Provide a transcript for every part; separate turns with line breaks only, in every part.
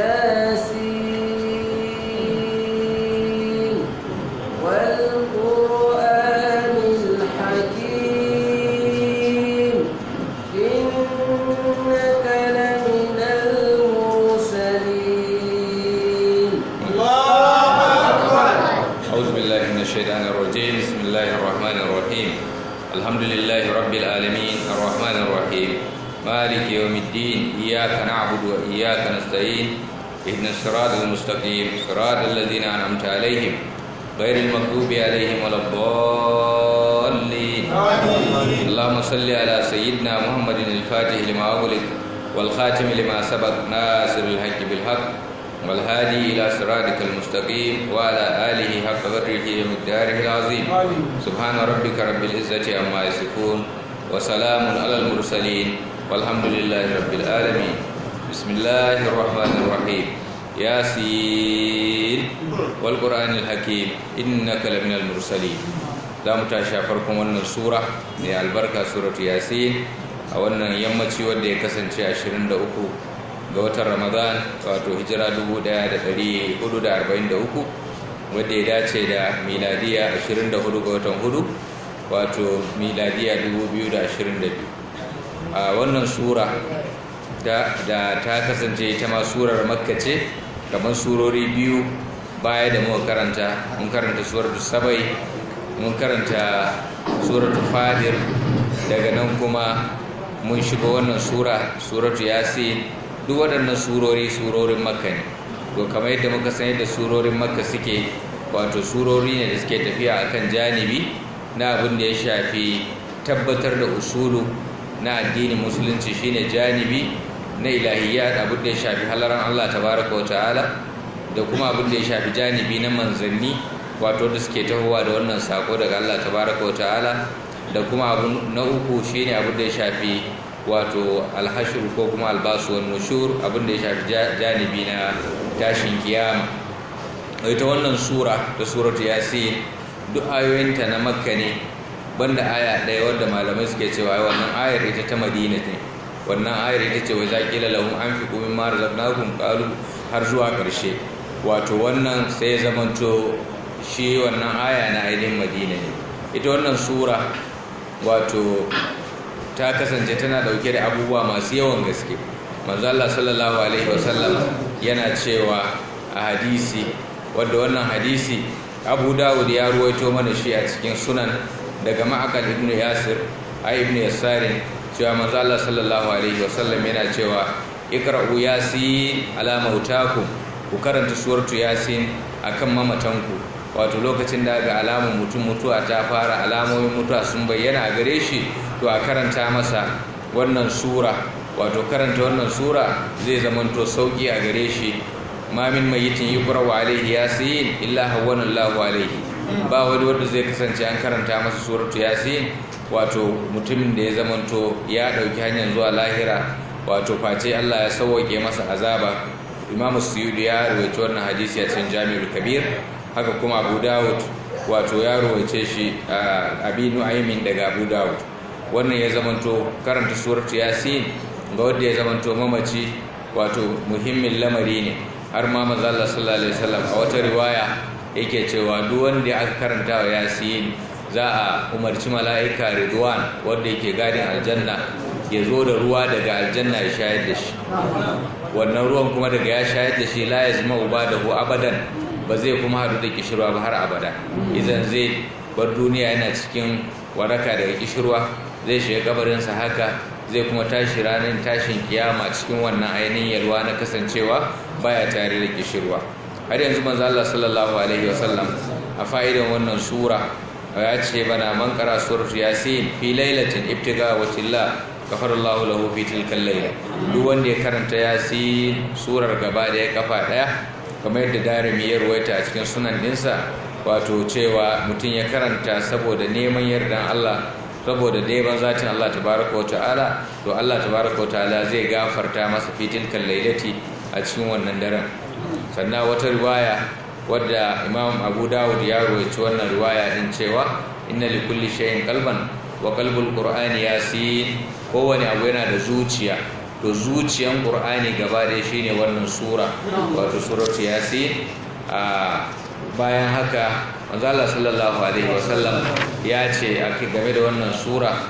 ياسين والقرآن الحكيم إنك لمن المرسلين
أعوذ بالله من الشيطان الرجيم بسم الله الرحمن الرحيم الحمد لله رب العالمين الرحمن الرحيم مالك يوم الدين إياك نعبد وإياك نستعين اهدنا الصراط المستقيم صراط الذين أنعمت عليهم غير المغضوب عليهم ولا الضالين اللهم صل على سيدنا محمد الفاتح لما أغلق والخاتم لما سبق ناصر الحق بالحق والهادي إلى صراطك المستقيم وعلى آله حق قدره ومقداره العظيم سبحان ربك رب العزة عما يصفون وسلام على المرسلين والحمد لله رب العالمين بسم الله الرحمن الرحيم ياسين والقرآن الحكيم إنك لمن المرسلين za mu tashi a farkon wannan sura mai albarka suratu yasin a wannan yammaci wanda ya kasance 23 ga watan ramadan wato hijira 1443 wadda ya dace da miladiya 24 ga watan hudu wato miladiya 2022 a wannan sura da ta kasance ita ma surar makka ce kamar surori biyu baya da muka karanta mun karanta suratu sabai mun karanta suratu fadir daga nan kuma mun shiga wannan sura suratu yasin duk waɗannan surori surorin makka ne to kamar yadda muka san yadda surorin makka suke wato surori ne da suke tafiya akan janibi na abin da ya shafi tabbatar da usulu na addinin musulunci shine janibi na ilahiyya abin da ya shafi halaran Allah tabaraka wa ta'ala da kuma abin da ya shafi janibi na manzanni wato da suke tahowa da wannan sako daga Allah tabaraka wa ta'ala da kuma abu na uku shine abin da ya shafi wato alhashur ko kuma albasu wan nushur abin da ya shafi janibi na tashin kiyama ita wannan sura da suratu yasin duk ayoyinta na makka ne banda aya ɗaya wadda malamai suke cewa wannan ayar ita ta madina ne wannan ayar ita ce wa zaƙila lahum anfiqu mimma razaqnakum qalu har zuwa ƙarshe wato wannan sai ya zamanto shi wannan aya na ainihin madina ne ita wannan sura wato ta kasance tana dauke da abubuwa masu yawan gaske manzo Allah sallallahu alaihi wasallam yana cewa a hadisi wanda wannan hadisi Abu Dawud ya ruwaito mana shi a cikin sunan daga Ma'aqal ibn Yasir ai ibn Yasarin cewa manzo Allah sallallahu alaihi wasallam yana cewa ikra'u yasin ala mautakum ku karanta suratu yasin akan mamatanku wato lokacin da ga alamun mutum mutuwa ta fara alamomin mutuwa sun bayyana a gare shi to a karanta masa wannan sura wato karanta wannan sura zai zamanto sauki a gare shi ma min mayitin yuqra'u alaihi yasin illa hawwana Allahu alaihi ba wani wanda zai kasance an karanta masa suratu yasin wato mutumin da ya zamanto ya dauki hanyar zuwa lahira wato face Allah ya sauke masa azaba Imam Suyudi ya rawaito wannan hadisi a cikin Jami'ul Kabir haka kuma abu dawud wato ya ruwaice shi abi nu'aymin daga abu dawud wannan ya zamanto karanta suratu yasin ga wanda ya zamanto mamaci wato muhimmin lamari ne har ma manzo Allah sallallahu alaihi wasallam a wata riwaya yake cewa duk wanda aka karanta wa yasin za a umarci mala'ika ridwan wanda yake gadin aljanna ya zo da ruwa daga aljanna ya shayar da shi wannan ruwan kuma daga ya shayar da shi la yazma ubadahu abadan ba zai kuma hadu da kishirwa ba har abada idan zai bar duniya yana cikin waraka daga kishirwa zai shiga kabarinsa haka zai kuma tashi ranar tashin kiyama cikin wannan ainihin yalwa na kasancewa baya tare da kishirwa har yanzu manzo Allah sallallahu alaihi wasallam a fa'idan wannan sura ya ce bana man qara suratu yasin fi lailatin ibtiga wa tilla kafarallahu lahu fi tilkal layla duk wanda ya karanta yasin surar gaba daya kafa daya kamar yadda darimi ya ruwaita a cikin sunan dinsa wato cewa mutum ya karanta saboda neman yardan Allah saboda daiban zatin Allah tabaraka wa ta'ala to Allah tabaraka wa ta'ala zai gafarta masa fitil kan lailati a cikin wannan daren sannan wata riwaya wadda Imam Abu Dawud ya ruwaita wannan riwaya din cewa inna li kulli shay'in qalban wa qalbul qur'ani yasin kowane abu yana da zuciya to zuciyan qur'ani gaba da shine wannan sura wato suratu yasin a bayan haka manzo Allah sallallahu alaihi wasallam ya ce ake game da wannan sura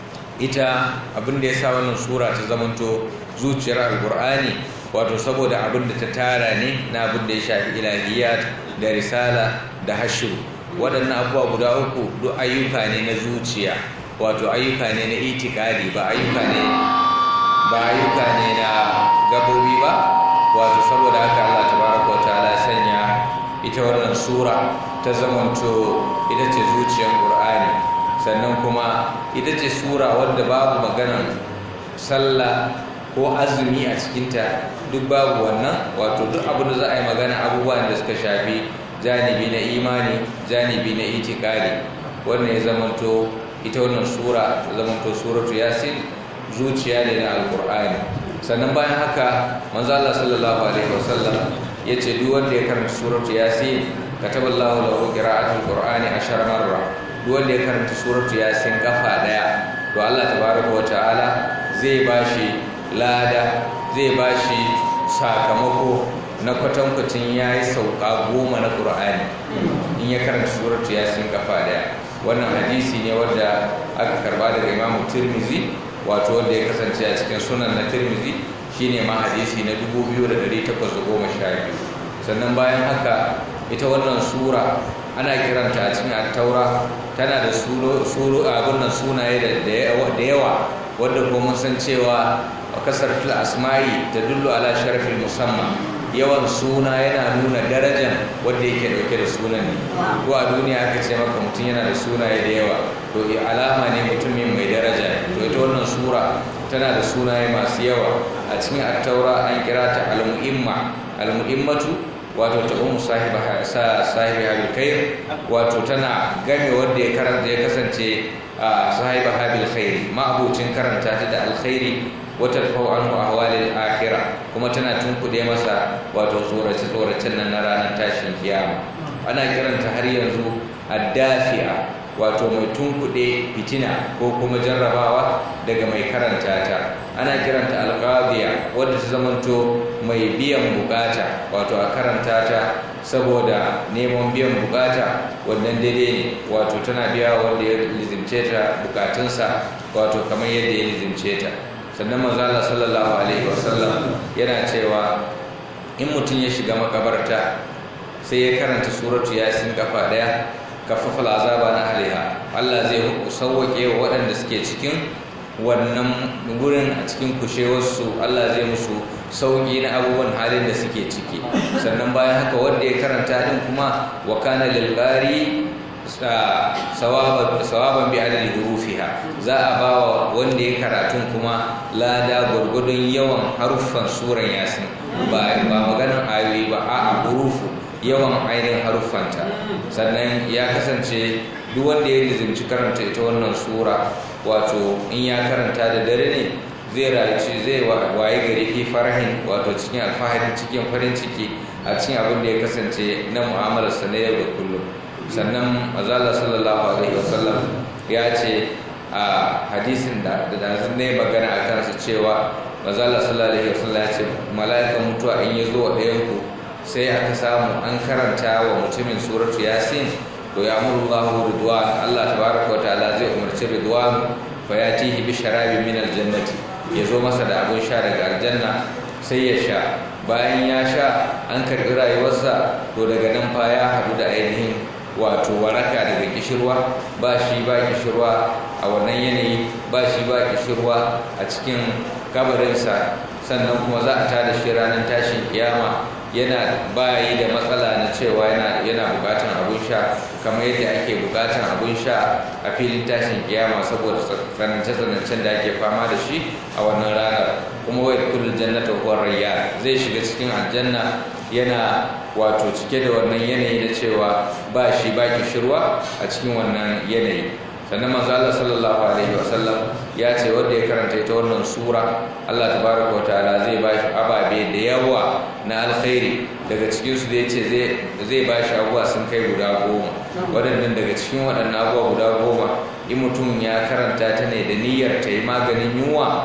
ita abin da yasa wannan sura ta zamanto zuciyar alqur'ani wato saboda abin da ta tara ne na abin da ya shafi ilahiyat da risala da hashru waɗannan abubuwa guda uku duk ayyuka ne na zuciya wato ayyuka ne na itikadi ba ayyuka ne ba ayyuka ne na gabobi ba wato saboda haka Allah tabaraka wa ta'ala sanya ita wannan sura ta zamanto ita ce zuciyar Qur'ani sannan kuma ita ce sura wadda babu maganan sallah ko azumi a cikinta duk babu wannan wato duk abin da za a yi magana abubuwan da suka shafi janibi na imani janibi na itikadi wannan ya zamanto ita wannan sura ta zamanto suratu yasin zuciya ne na alkur'ani sannan bayan haka manzo Allah sallallahu alaihi wasallam yace duk wanda ya karanta suratu yasin kataballahu lahu qira'atul qur'ani ashar marra duk wanda ya karanta suratu yasin kafa daya to Allah tabaraka wa ta'ala zai bashi lada zai bashi sakamako na kwatankwacin ya yi sauka goma na ƙur'ani in ya karanta suratu yasin kafa daya wannan hadisi ne wadda aka karba daga imamu tirmizi wato wanda ya kasance a cikin sunan na tirmizi shine ma hadisi na 2812 sannan bayan haka ita wannan sura ana kiranta a cikin attaura tana da suru abin nan sunaye da yawa wadda kuma mun san cewa kasaratul asma'i ta dullu ala sharafin musamman yawan suna yana nuna darajan wanda yake dauke da sunan ne ko a duniya aka ce maka mutum yana da sunaye da yawa to alama ne mutumin mai daraja to ita wannan sura tana da sunaye masu yawa a cikin attaura an kira ta al-mu'imma al-mu'immatu wato ta ummu sahiba sahibi habil khair wato tana game wanda ya karanta ya kasance sahiba habil khair ma'abucin karanta ta da alkhairi wata tafau an ahwalil akhirah kuma tana tunkuɗe masa wato tsorace tsoracen nan na ranar tashin kiyama ana kiranta har yanzu addafi'a wato mai tunkuɗe fitina ko kuma jarrabawa daga mai karanta ta ana kiranta alqadiya wadda ta zamanto mai biyan bukata wato a karanta ta saboda neman biyan bukata wannan daidai ne wato tana biya wanda ya lizimce ta bukatunsa wato kamar yadda ya lizimce ta sannan manzala sallallahu alaihi wasallam yana cewa in mutum ya shiga makabarta sai ya karanta suratu yasin kafa daya kafafa azaba na haliha Allah zai sauwake wa waɗanda suke cikin wannan gurin a cikin kushewarsu Allah zai musu sauki na abubuwan halin da suke ciki sannan bayan haka wanda ya karanta din kuma wa kana lil sawaban bi adadi hurufiha za a ba wa wanda ya karatun kuma lada gwargwadon yawan haruffan suran yasin ba ba maganar ayoyi ba a hurufu yawan ainihin haruffanta sannan ya kasance duk wanda ya lizimci karanta ita wannan sura wato in ya karanta da dare ne zai rayu zai waye gari fi farahin wato cikin alfahari cikin farin ciki a cikin abin da ya kasance na mu'amalarsa na yau da kullum sannan azala sallallahu alaihi wasallam ya ce a hadisin da da ne magana a kansa cewa azala sallallahu alaihi wasallam ya ce mala'ikan mutuwa in ya zo wa ɗayan ku sai aka samu an karanta wa mutumin suratu yasin to ya amuru Allahu ridwan Allah tabaraka wa ta'ala zai umarci ridwan fa yatihi bi sharabin min aljannati ya zo masa da abun sha daga aljanna sai ya sha bayan ya sha an karɓi rayuwarsa to daga nan fa ya haɗu da ainihin wato waraka daga kishirwa ba shi ba kishirwa a wannan yanayi ba shi ba kishirwa a cikin kabarinsa sannan kuma za a tada shi ranar tashin kiyama yana bayi da matsala na cewa yana yana bukatan abun sha kamar yadda ake bukatan abun sha a filin tashin kiyama saboda tsanance-tsanancen da ake fama da shi a wannan ranar kuma wai kullu jannata huwa rayya zai shiga cikin aljanna yana wato cike da wannan yanayi na cewa ba shi ba shirwa a cikin wannan yanayi sannan manzo Allah sallallahu alaihi wasallam ya ce wanda ya karanta ita wannan sura Allah tabaraka wataala zai ba shi ababe da yawa na alkhairi daga cikin su da yace zai zai ba shi abuwa sun kai guda goma waɗannan daga cikin waɗannan abuwa guda goma in mutum ya karanta ta ne da niyyar ta yi maganin yunwa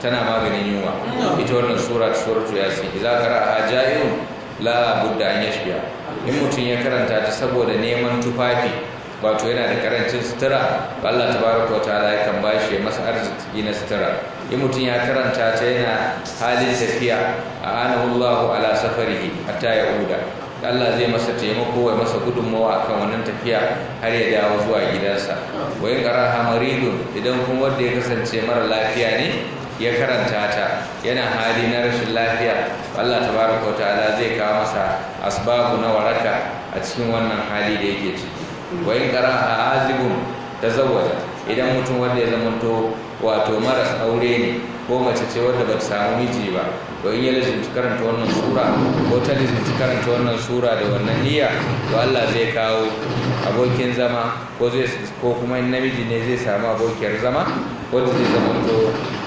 tana maganin yunwa ita wannan sura suratu yasin idza qara'a ja'un la budda an yashbiya in mutum ya karanta ta saboda neman tufafi wato yana da karancin sutura Allah tabaraka wataala ya kan bashi masa arziki na sutura in mutum ya karanta ta yana halin tafiya a anahu Allahu ala safarihi hatta ya uda Allah zai masa taimako ya masa gudunmawa akan wannan tafiya har ya dawo zuwa gidansa wa in qaraha maridun idan kuma wanda ya kasance mara lafiya ne ya karanta ta yana hali na rashin lafiya Allah tabaraka wataala zai kawo masa asbabu na waraka a cikin wannan hali da yake ciki wa in qara'a azibun tazawwaja idan mutum wanda ya zamanto wato maras aure ne ko mace ce wadda ba ta samu miji ba to in ya lizinci karanta wannan sura ko ta lizinci karanta wannan sura da wannan niyya to Allah zai kawo abokin zama ko zai ko kuma in namiji ne zai samu abokiyar zama wanda zai zamanto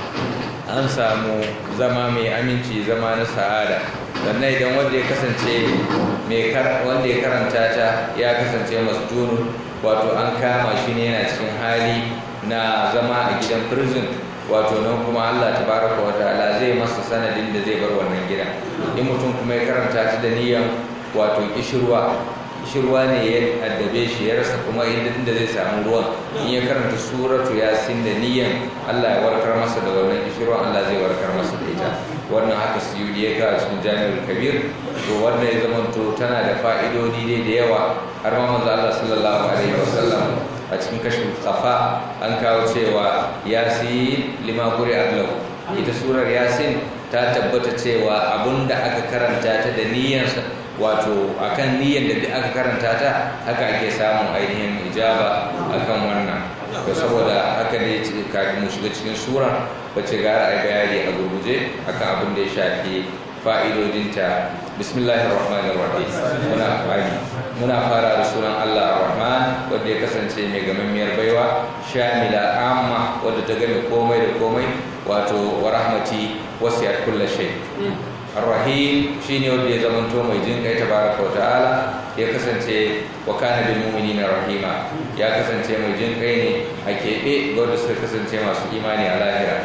an samu zama mai aminci zama na sa'ada sannan idan wanda ya kasance wanda ya karanta ta ya kasance masjunun wato an kama shi ne yana cikin hali na zama a gidan prison wato nan kuma Allah tabaraka wa ta'ala zai masa sanadin da zai bar wannan gidan in mutum kuma ya karanta ta da niyyar wato kishirwa kishirwa ne ya addabe shi ya rasa kuma inda zai samu ruwan in ya karanta suratu yasin da niyan Allah ya warkar masa da wannan kishirwa Allah zai warkar masa da ita wannan haka su yi ya kawo cikin jami'ar kabir to wannan ya zama to tana da fa'idodi dai da yawa har ma manzo Allah sallallahu alaihi wasallam a cikin kashin kafa an kawo cewa yasin lima quri ablahu ita surar yasin ta tabbata cewa abunda aka karanta ta da niyyarsa wato akan niyyar da aka karanta ta haka ake samun ainihin ijaba akan wannan to saboda haka ne kafin mu shiga cikin sura bace gara ai bayani a gurguje akan abin da ya shafi fa'idodinta bismillahir rahmanir rahim muna fari muna fara da sunan Allah rahman wanda ya kasance mai gamammiyar baiwa shamila amma wanda ta game komai da komai wato wa rahmati wasiyat kulli shay Ar-Rahim shine wanda ya zamanto mai jin kai tabaraka wa ta'ala ya kasance wa kana bil mu'minina rahima ya kasance mai jin kai ne a keɓe wanda suka kasance masu imani a lahira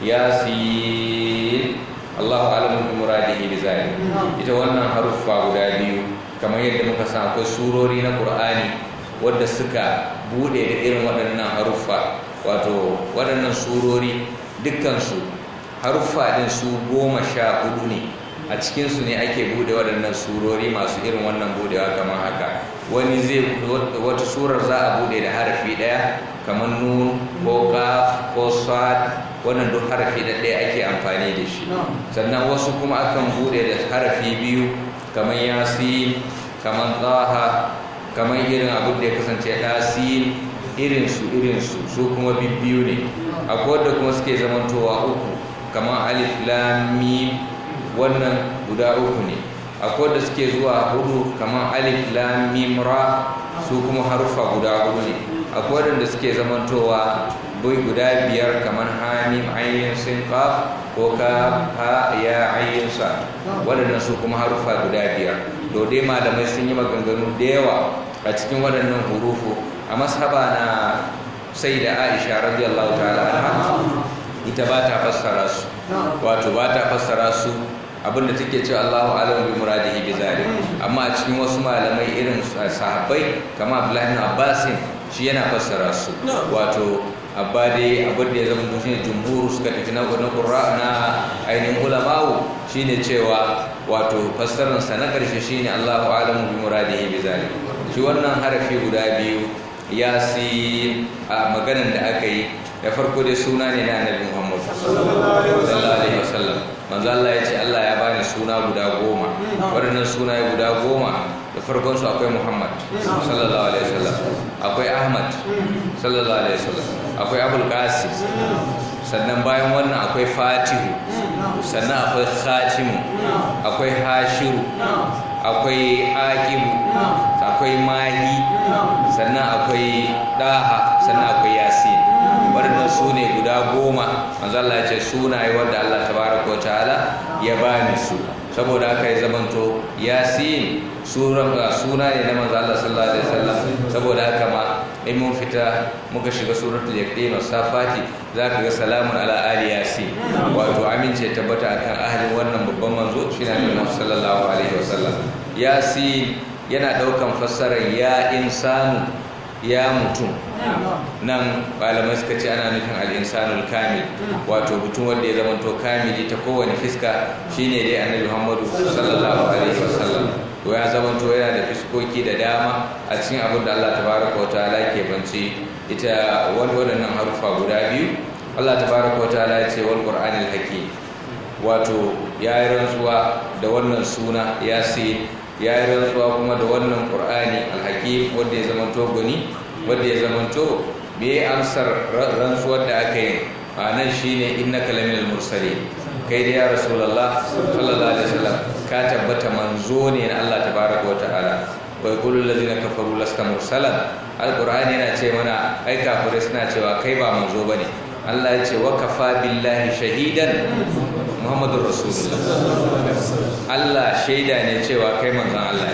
yasin Allahu a'lamu bi muradihi bi zalik ita wannan haruffa guda biyu kamar yadda muka san akwai surori na Qur'ani wanda suka bude da irin waɗannan haruffa wato waɗannan surori dukkansu haruffa din su goma sha hudu ne a cikinsu ne ake bude waɗannan surori masu irin wannan budewa kamar haka wani zai wata surar za a bude da harafi ɗaya kamar nun ko kaf ko sad wannan duk harafi da ɗaya ake amfani da shi sannan wasu kuma akan bude da harafi biyu kamar yasin kamar tsaha kamar irin abin da ya kasance ɗasin irinsu irinsu su kuma bibbiyu ne akwai wadda kuma suke zamantowa uku kamar alif lam mim wannan guda uku ne akwai da suke zuwa hudu kamar alif lam mim ra su kuma harufa guda hudu ne akwai da suke zamantowa bai guda biyar kamar hamim ayyin sin qaf ko ka ha ya ayyin sa waɗannan su kuma harufa guda biyar to dai malamai sun yi maganganu da yawa a cikin waɗannan hurufu a mashaba na sai da aisha radiyallahu ta'ala anha ita ba ta fassara su wato ba ta fassara su abinda take ce Allahu alam bi muradihi bi zalik amma a cikin wasu malamai irin sahabbai kamar Abdullahi ibn Abbas shi yana fassara su wato abba dai abin da ya zama shine jumhur suka tafi na na qurra na ainihin ulama'u shine cewa wato fassarar sa na karshe shine Allahu alam bi muradihi bi zalik shi wannan harafi guda biyu yasin a maganan da aka yi da farko dai suna ne na annabi Muhammad sallallahu alaihi wasallam manzo Allah ya ce Allah ya bani suna guda goma waɗannan sunaye guda goma da farkon su akwai Muhammad sallallahu alaihi wasallam akwai Ahmad sallallahu alaihi wasallam akwai Abul Qasim sannan bayan wannan akwai Fatihu sannan akwai Khatimu akwai Hashiru akwai Aqibu akwai Mahi sannan akwai Daha sannan akwai Yasin waɗannan su ne guda goma manzo Allah ya ce sunaye wanda Allah tabaraka wa ta'ala ya bani su saboda haka ya zamanto yasin suran suna ne na manzo Allah sallallahu alaihi wasallam saboda haka ma in mun fita muka shiga suratul yaqin safati zaka ga salamun ala ali yasin wato amince tabbata akan ahalin wannan babban manzo shine Annabi sallallahu alaihi wasallam yasin yana daukan fassarar ya insanu ya mutum nan malamai suka ce ana nufin al'insanul kamil wato mutum wanda ya zama to kamili ta kowane fiska shine dai annabi muhammadu sallallahu alaihi wasallam to ya zama to yana da fiskoki da dama a cikin abin da allah tabaraka wa ta'ala ke banci ita waɗannan harufa guda biyu allah tabaraka wa ta'ala ya ce wal qur'anil hakim wato ya yi rantsuwa da wannan suna yasin ya yi rantsuwa kuma da wannan qur'ani alhakim wanda ya zama to gani wanda ya zamanto me amsar rantsuwar da aka yi a nan shine innaka laminal mursalin kai da ya rasulullah sallallahu alaihi wasallam ka tabbata manzo ne na Allah tabaraka wa ta'ala wa yaqulu allazina kafaru lasta mursalan alqur'ani yana ce mana ai kafirai suna cewa kai ba manzo bane Allah ya ce wa kafa billahi shahidan muhammadur rasulullah Allah shaida ne cewa kai manzon Allah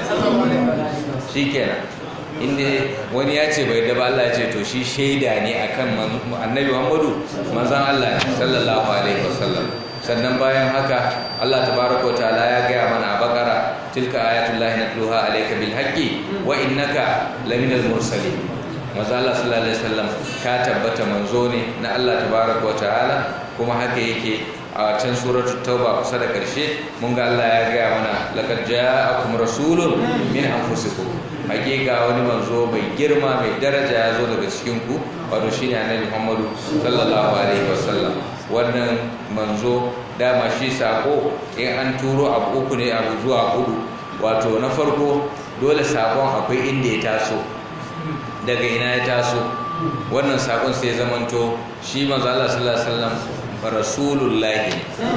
shikenan inda wani ya ce bai daba Allah ya ce to shi shaida ne akan annabi Muhammadu manzon Allah sallallahu alaihi wasallam sannan bayan haka Allah tabaraka wataala ya gaya mana a bakara tilka ayatullahi natluha alayka bil haqqi wa innaka laminal mursalin manzon Allah sallallahu alaihi wasallam ka tabbata manzo ne na Allah tabaraka wataala kuma haka yake a can suratul tauba kusa da karshe mun ga Allah ya gaya mana laqad ja'akum rasulun min anfusikum hakika wani manzo mai girma mai daraja ya zo daga cikin ku wato shine annabi Muhammadu sallallahu alaihi wasallam wannan manzo dama shi sako in an turo abu uku ne abu zuwa hudu wato na farko dole sakon akwai inda ya taso daga ina ya taso wannan sakon sai zamanto shi manzo Allah sallallahu alaihi wasallam rasulullahi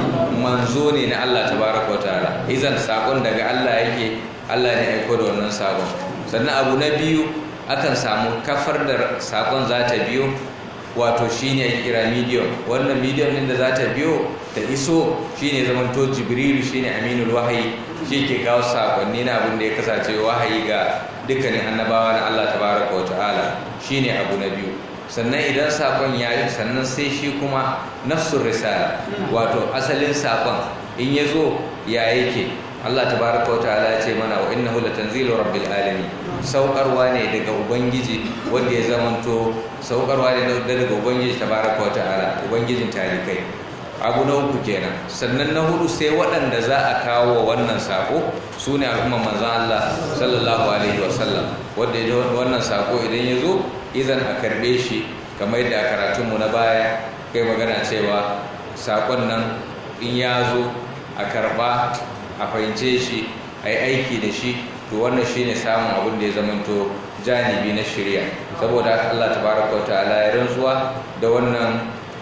manzo ne na Allah tabaraka wataala izan sakon daga Allah yake Allah ne aiko da wannan sakon sannan abu na biyu akan samu kafar da sakon za ta biyo wato shine ake kira medium wannan medium din da za ta biyo ta iso shine zamanto jibrilu shine aminul wahayi shi ke kawo sakonni na abin da ya kasance wahayi ga dukkanin annabawa na Allah tabaraka wataala shine abu na biyu sannan idan sakon ya yi sannan sai shi kuma nafsun risala wato asalin sakon in ya zo ya yake Allah tabaraka wa ta'ala ya ce mana wa innahu latanzilu rabbil alamin saukarwa ne daga ubangiji wanda ya zamanto saukarwa ne daga ubangiji tabaraka wa ta'ala ubangijin talikai abu na uku kenan sannan na hudu sai waɗanda za a kawo wa wannan sako su ne al'umman manzan Allah sallallahu alaihi wasallam wanda wannan sako idan ya zo idan a karbe shi kamar yadda a karatunmu na baya kai magana cewa sakon nan in ya zo a karba a fahimce shi a yi aiki da shi to wannan shi ne samun abin da ya zamanto janibi na shirya saboda Allah tabaraka wa ta'ala ya rantsuwa da wannan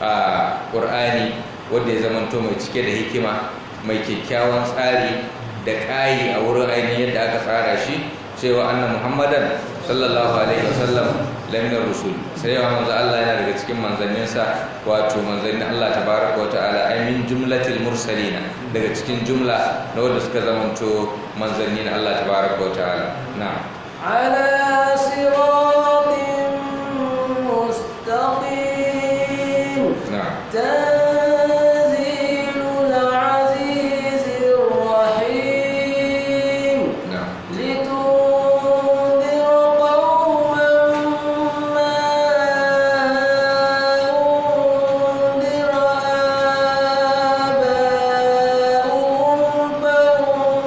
ƙur'ani wanda ya zamanto mai cike da hikima mai kyakkyawan tsari da ƙayi a wurin ainihin yadda aka tsara shi cewa annan muhammadan sallallahu alaihi wasallam laminar rusul sai yawa manzo Allah yana daga cikin manzanninsa wato manzannin Allah tabaraka wa ta'ala ay min jumlatil mursalina daga cikin jumla na wanda suka zamanto manzanni na Allah tabaraka wa ta'ala na'am
ala siratin mustaqim
na'am
tanzilul azizir rahim
na'am
لتنذر قوما ما أنذر آباؤهم فهم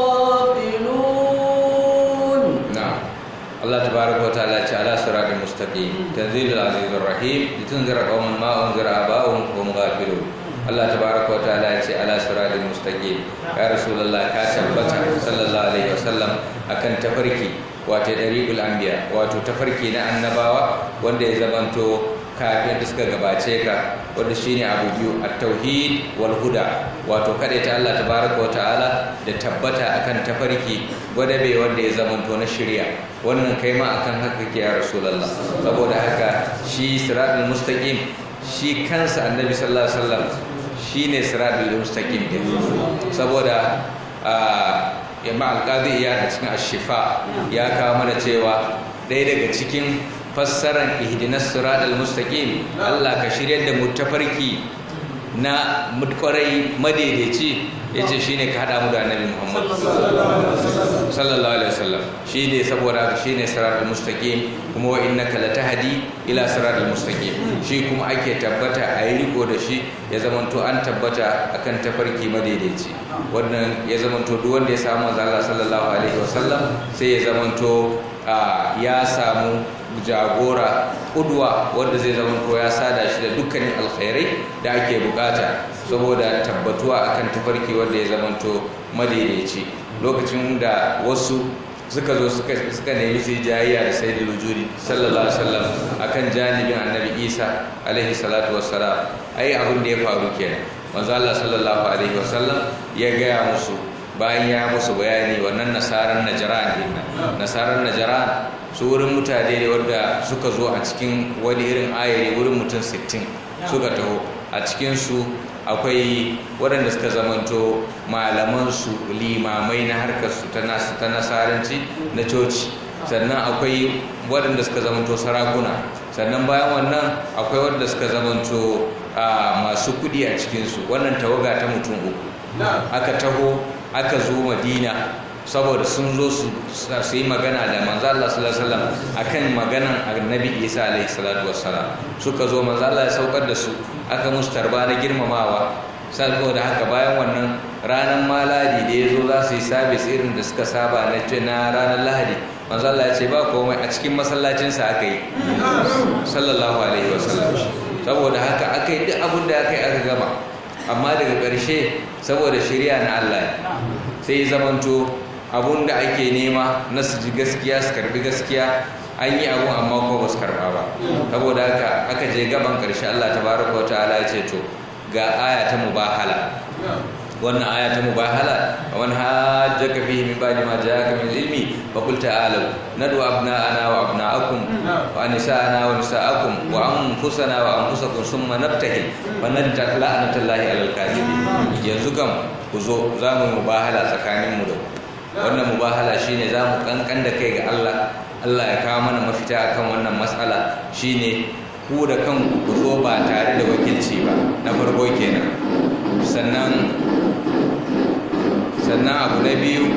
غافلون
نعم الله تبارك وتعالى على صراط مستقيم تنزيل العزيز الرحيم لتنذر قوما ما انذر اباؤهم وهم غافلون Allah tabaraka wa ta'ala ya ce ala siratal mustaqim ya rasulullah ka tabbata sallallahu alaihi wasallam akan tafarki wato dariqul anbiya wato tafarki na annabawa wanda ya zamanto kafin da suka gabace ka wanda shine abu biyu at-tauhid wal huda wato kada ta Allah tabaraka wa ta'ala da tabbata akan tafarki gwadabe wanda ya zamanto na shirya wannan kai ma akan haka kake ya rasulullah saboda haka shi siratul mustaqim shi kansa annabi sallallahu alaihi wasallam shine siratul mustaqim din saboda yamma alqadi ya a cikin ashifa ya kawo mana cewa ɗaya daga cikin fassaran ihdinas siratal mustaqim Allah ka shiryar da mu tafarki na mutkwarai madaidaici yace shine ka hada mu da annabi Muhammad sallallahu alaihi wasallam shine saboda haka shine siratal mustaqim kuma wa innaka latahdi ila siratal mustaqim shi kuma ake tabbata a yi riko da shi ya zamanto an tabbata akan tafarki madaidaici wannan ya zamanto duk wanda ya samu manzo Allah sallallahu alaihi wasallam sai ya zamanto ya samu jagora kudwa wanda zai zama ko ya sada shi da dukkanin alkhairai da ake bukata saboda tabbatuwa akan tafarki wanda ya zamanto madaidaici lokacin da wasu suka zo suka nemi su jayayya da sai da lujuri sallallahu alaihi wasallam akan janibin annabi isa alaihi salatu wassalam ai abin da ya faru kenan manzo Allah sallallahu alaihi wasallam ya gaya musu bayan ya musu bayani wannan nasarar najaran din nasarar najaran su wurin mutane ne wanda suka zo a cikin wani irin ayari wurin mutum 60 suka taho a cikinsu akwai waɗanda suka zamanto malamansu limamai na harkarsu ta nasaranci na coci sannan akwai waɗanda suka zamanto sarakuna sannan bayan wannan akwai waɗanda suka zamanto masu kuɗi a cikinsu wannan tawaga ta mutum uku aka taho aka zo madina saboda sun zo su yi magana da manzo Allah sallallahu alaihi wasallam akan maganan annabi Isa alaihi salatu wassalam suka zo manzo Allah ya saukar da su aka musu tarba na girmamawa saboda haka bayan wannan ranar maladi da ya zo za su yi sabis irin da suka saba na na ranar lahadi manzo Allah ya ce ba komai a cikin masallacinsa aka yi sallallahu alaihi wasallam saboda haka aka yi duk abin da aka yi aka gama amma daga ƙarshe saboda shari'a na Allah sai zamanto abun da ake nema na su ji gaskiya su karbi gaskiya an yi abun amma ko ba su karba ba saboda haka aka je gaban ƙarshe Allah tabaraka wa ta'ala ya ce to ga aya ta mubahala wannan aya ta mubahala wa man hajjaka fihi min ba'di ma ja'aka min ilmi fa qul ta'alu nadu abna'ana wa abna'akum wa nisa'ana wa nisa'akum wa anfusana wa anfusakum thumma nabtahil fa nadda la'natullahi 'alal kadhibin yanzu kam ku zo za mu mubahala tsakanin mu da ku wannan mubahala shine za mu kankan da kai ga Allah Allah ya kawo mana mafita akan wannan matsala shine ku da kanku ku zo ba tare da wakilci ba na farko kenan sannan sannan abu na biyu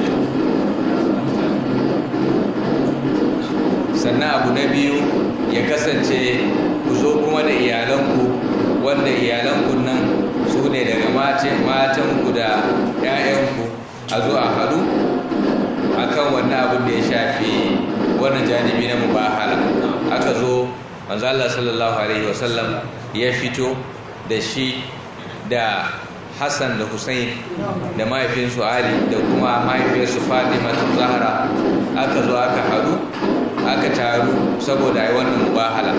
sannan abu na biyu ya kasance ku zo kuma da iyalanku wanda iyalanku nan su ne daga matanku da 'ya'yanku a zo a haɗu a kan wannan abin da ya shafi wannan janibi na mubahala aka zo manzala sallallahu alaihi wasallam ya fito da shi da hassan da hussein da mahaifinsu ali da kuma mahaifinsu fatima ta zahara aka zo aka haɗu aka taru saboda yi wannan mubahala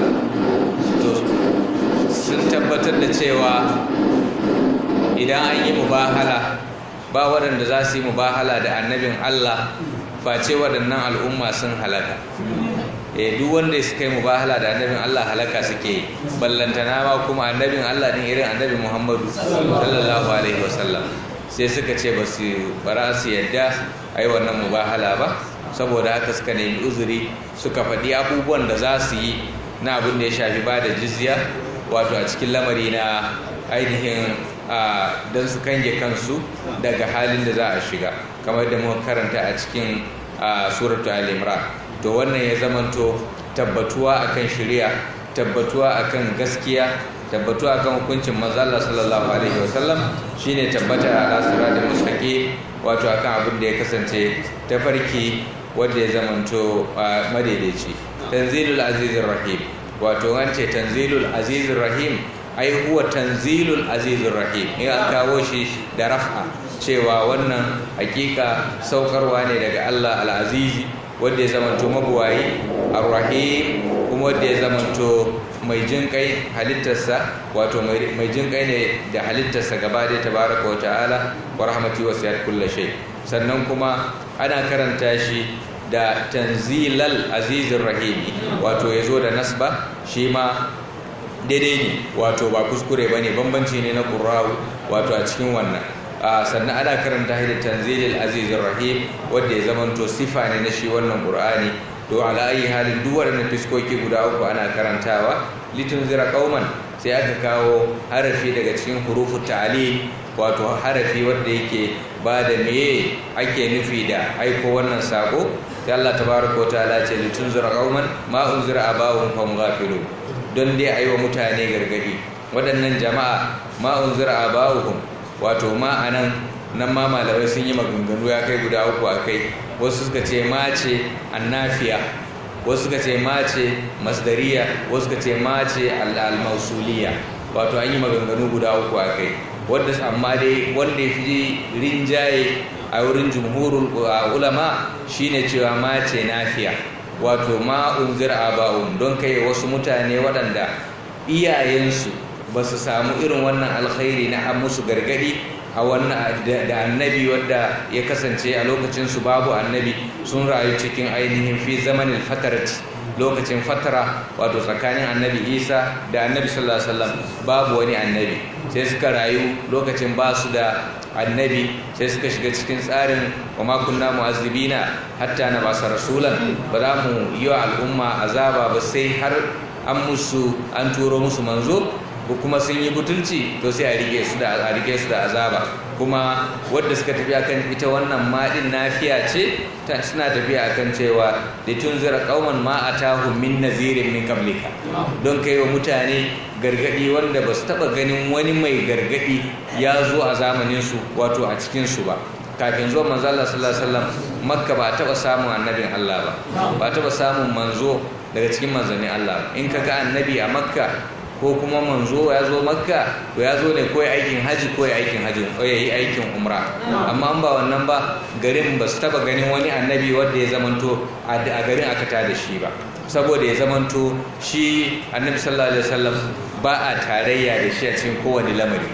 sun tabbatar da cewa idan an yi mubahala ba waɗanda za su yi mubahala da annabin Allah face waɗannan al'umma sun halaka e duk wanda suka yi mubahala da annabin Allah halaka suke yi ballantana ma kuma annabin Allah din irin annabi Muhammadu sallallahu alaihi wasallam sai suka ce ba su bara su yadda a yi wannan mubahala ba saboda haka suka nemi uzuri suka faɗi abubuwan da za su yi na abin da ya shafi ba da jizya wato a cikin lamari na ainihin don su kange kansu daga halin da za a shiga kamar da muka karanta a cikin suratu al-imran to wannan ya zamanto tabbatuwa akan shari'a tabbatuwa akan gaskiya tabbatuwa akan hukuncin manzo Allah sallallahu alaihi wasallam shine tabbata a siratal mustaqim wato akan abin da ya kasance tafarki wanda ya zamanto madaidaici tanzilul azizir rahim wato an ce tanzilul azizir rahim ai huwa tanzilul azizir rahim in an kawo shi da raf'a cewa wannan hakika saukarwa ne daga Allah al-azizi wanda ya zamanto mabuwayi ar-rahim kuma wanda ya zamanto mai jin kai halittarsa wato mai jin kai ne da halittarsa gaba da tabaraka wa ta'ala wa rahmati wasiyat kulli shay sannan kuma ana karanta shi da tanzilal azizir rahimi wato yazo da nasba shi ma daidai ne wato ba kuskure bane bambanci ne na qurra'u wato a cikin wannan sannan ana karanta shi da tanzilil azizir rahim wanda ya zamanto sifa ne na shi wannan qur'ani to ala ayi halin duk waɗannan fiskoki guda uku ana karantawa litunzira qauman sai aka kawo harafi daga cikin hurufu ta'lim wato harafi wanda yake ba da meye ake nufi da aiko wannan sako sai Allah tabaraka wataala ce litunzira qauman ma unzira abahum fahum ghafilun don dai ayi wa mutane gargadi waɗannan jama'a ma unzira abahum wato ma anan nan ma malamai sun yi maganganu ya kai guda uku a kai wasu suka ce ma ce annafiya wasu suka ce ma ce masdariya wasu suka ce ma ce al-mausuliya wato an yi maganganu guda uku a kai wanda amma dai wanda ya fi rinjaye a wurin jumhurul ulama shine cewa ma ce nafiya wato ma unzir aba'un don kai wasu mutane waɗanda iyayensu ba su samu irin wannan alkhairi na an musu gargadi a wannan da annabi wadda ya kasance a lokacin su babu annabi sun rayu cikin ainihin fi zamanin fatarati lokacin fatara wato tsakanin annabi isa da annabi sallallahu alaihi wasallam babu wani annabi sai suka rayu lokacin ba su da annabi sai suka shiga cikin tsarin wa ma kunna mu'azzibina hatta na basa rasulan ba za mu yi wa al'umma azaba ba sai har an musu an turo musu manzo ko kuma sun yi butulci to sai a rike su da a rike su da azaba kuma wadda suka tafi akan ita wannan madin nafiya ce ta suna tafiya akan cewa da tunzira qauman ma atahum min nazirin min qablika don kai wa mutane gargadi wanda ba su taba ganin wani mai gargadi ya zo a zamanin su wato a cikin su ba kafin zuwa manzo Allah sallallahu alaihi wasallam makka ba taba samun annabin Allah ba ba taba samun manzo daga cikin manzannin Allah in kaga annabi a makka ko kuma manzo ya zo makka to ya zo ne ko ya aikin haji ko ya aikin haji ko ya yi aikin umra amma an ba wannan ba garin ba su taba ganin wani annabi wanda ya zamanto a garin aka ta da shi ba saboda ya zamanto shi annabi sallallahu alaihi wasallam ba a tarayya da shi a cikin kowane lamari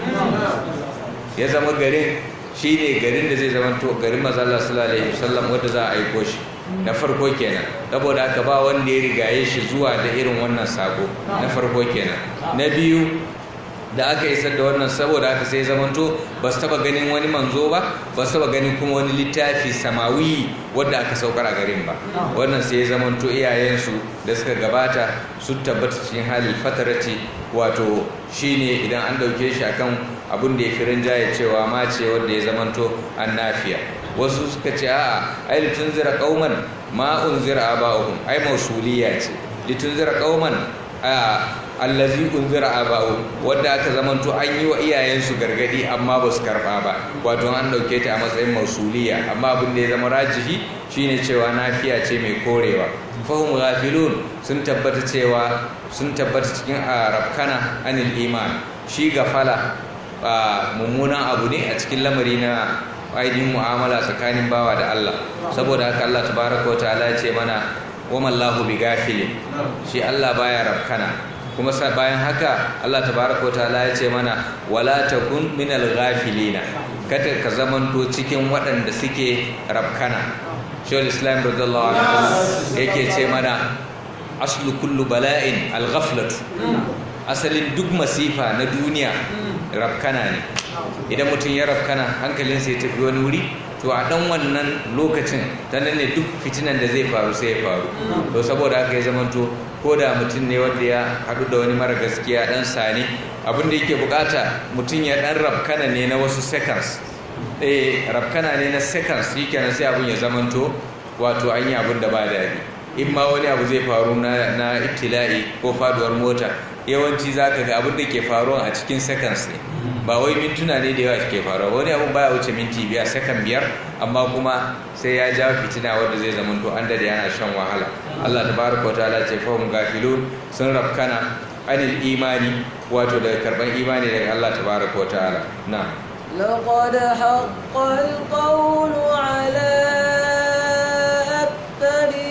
ya zama garin shi ne garin da zai zamanto garin mazalla sallallahu alaihi wasallam wanda za a aiko shi na farko kenan saboda haka ba wanda ya rigaye shi zuwa da irin wannan sako na farko kenan na biyu da aka isar da wannan saboda haka sai zamanto ba su taba ganin wani manzo ba ba su taba ganin kuma wani littafi samawi wadda aka saukar a garin ba wannan sai ya zamanto iyayensu da suka gabata su tabbata cikin halin fatarati wato shine idan an dauke shi akan abin da ya fi rinjaye cewa ma ce wanda ya zamanto annafiya wasu suka ce a'a ai litunzira qauman ma unzira aba'uhum ai mausuliya ce litunzira qauman allazi unzira aba'u wanda aka zamanto an yi wa iyayensu gargadi amma ba su karba ba wato an dauke ta a matsayin mausuliya amma abin da ya zama rajihi shine cewa nafiya ce mai korewa fahim ghafilun sun tabbata cewa sun tabbata cikin arabkana anil iman shi gafala mummunan abu ne a cikin lamari na ainihin mu'amala tsakanin bawa da Allah saboda haka Allah tabaraka wa ta'ala ya ce mana wa mallahu bi gafilin shi Allah baya rabkana kuma bayan haka Allah tabaraka wa ta'ala ya ce mana wala takun minal ghafilina kada ka zamanto cikin waɗanda suke rabkana shawul islam radiyallahu anhu yake ce mana aslu kullu bala'in al-ghaflatu asalin duk masifa na duniya rafkana ne idan mutum ya rafkana hankalinsa ya tafi wani wuri to a dan wannan lokacin ta nan ne duk fitinan da zai faru sai ya faru to saboda haka ya zamanto ko da mutum ne wanda ya haɗu da wani mara gaskiya dan sani abin da yake bukata mutum ya dan rafkana ne na wasu seconds eh rafkana ne na seconds shikenan sai abin ya zamanto wato an yi abin da ba daɗi in ma wani abu zai faru na na ibtila'i ko faduwar mota yawanci za ka ga abin da ke faruwa a cikin seconds ne ba wai mintuna ne da yawa ke faruwa wani abin baya wuce minti biyar second biyar amma kuma sai ya jawo fitina wanda zai zama to an dade yana shan wahala Allah tabaraka wataala ce fa hum gafilun sun rafkana anil imani wato daga karban imani daga Allah tabaraka wataala na
لقد حق القول على أكثرهم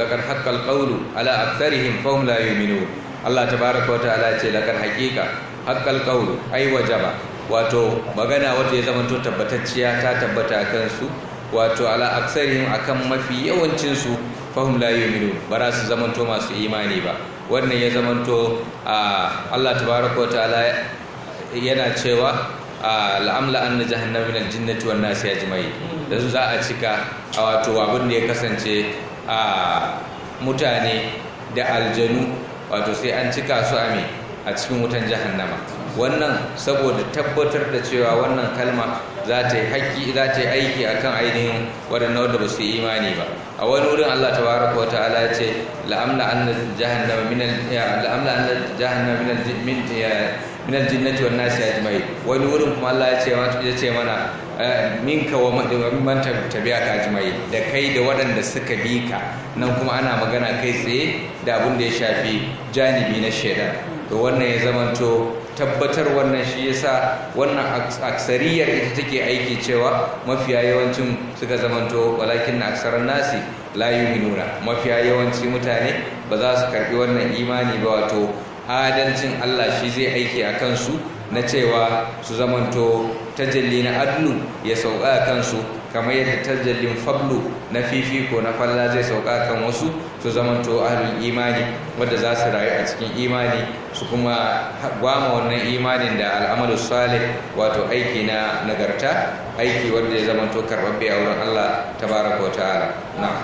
laqad haqqal qawlu ala aktharihim fahum la yu'minun Allah tabaaraka wa ta'ala ce laqad haqiqa haqqal qawlu ai wajaba wato magana wanda ya zama to tabbatacciya ta tabbata kansu wato ala aksarihim akan mafi yawancin su fahum la yu'minun bara su zama to masu imani ba wannan ya zama to Allah tabaaraka wa ta'ala yana cewa la'amla anna jahannama min al-jinnati wan nasi ajma'in da su za a cika wato abin da ya kasance a mutane da aljanu wato sai an cika su a me a cikin wutan jahannama wannan saboda tabbatar da cewa wannan kalma za ta yi haƙƙi za ta yi aiki akan ainihin waɗannan wanda ba su yi imani ba a wani wurin Allah tabaraka wata'ala ya ce la'amla anna jahannama min la'amla anna jahannama min min min aljinnati wan nasi ajma'in wani wurin kuma Allah ya ce ya ce mana minka wa man tabi'aka ajma'in da kai da waɗanda suka bi ka nan kuma ana magana kai tsaye da abin da ya shafi janibi na shaidan to wannan ya zamanto tabbatar wannan shi yasa wannan aksariyar ita take aiki cewa mafiya yawancin suka zamanto walakin na aksarar nasi la yuminuna mafiya yawanci mutane ba za su karbi wannan imani ba wato adalcin Allah shi zai aiki a kansu na cewa su zamanto tajalli na adlu ya sauka a kansu kamar yadda tajallin fablu na fifiko na falla zai sauka kan wasu su zamanto ahlul imani wadda za su rayu a cikin imani su kuma gwama wannan imanin da al'amalu salih wato aiki na nagarta aiki wanda ya zamanto karbabbe a wurin Allah tabaraka wa ta'ala na'am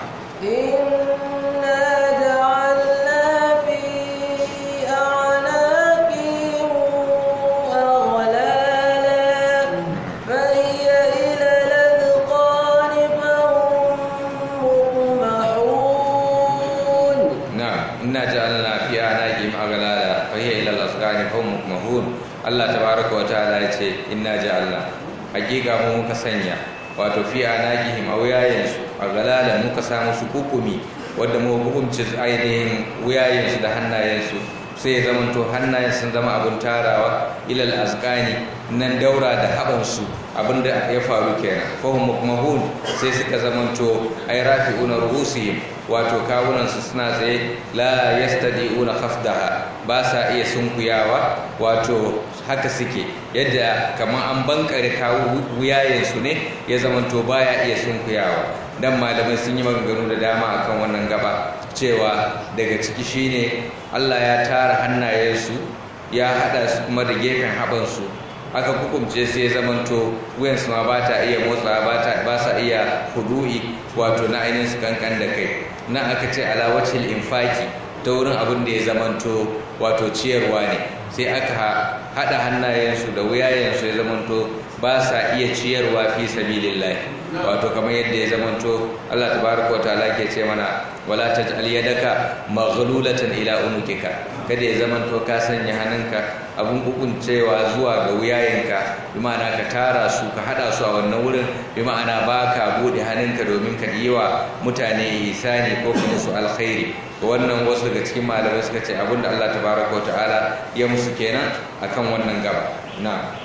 Allah tabaraka wa ta'ala ya ce inna ja'alna hakika mu muka sanya wato fi anaqihim awiyayensu a galalan muka samu su hukumi wanda mu hukumci ainihin wuyayensu da hannayensu sai ya zamanto hannayen sun zama abin tarawa ilal azqani nan daura da habansu abinda ya faru kenan fahum mukmahun sai suka zamanto ay rafi'una ruhusihim wato kawunansu suna tsaye la yastadi'una khafdaha ba sa iya sunkuyawa wato haka suke yadda kamar an bankare kawo wuyayensu ne ya zamanto baya iya sunkuyawa dan malamai sun yi maganganu da dama akan wannan gaba cewa daga ciki shine Allah ya tara hannayensu ya hada su kuma da gefen habansu aka hukumce sai ya zamanto wuyansu ma ba ta iya motsa ba sa iya hudu'i wato na ainihin su kankan da kai na aka ce alawacin infaki ta wurin abin da ya zamanto wato ciyarwa ne sai aka haɗa hannayensu da wuyayensu ya zamanto ba sa iya ciyarwa fi sabilillahi wato kamar yadda ya zamanto Allah tabaraka wataala ke ce mana wala taj'al yadaka maghlulatan ila unukika kada ya zamanto ka sanya hannunka abun hukuncewa zuwa ga wuyayenka bi ma'ana ka tara su ka hada su a wannan wurin bi ma'ana ba ka bude hannunka domin ka yi wa mutane ihsani ko kuma su alkhairi wannan wasu daga cikin malamai suka ce abinda Allah tabaraka wataala ya musu kenan akan wannan gaba na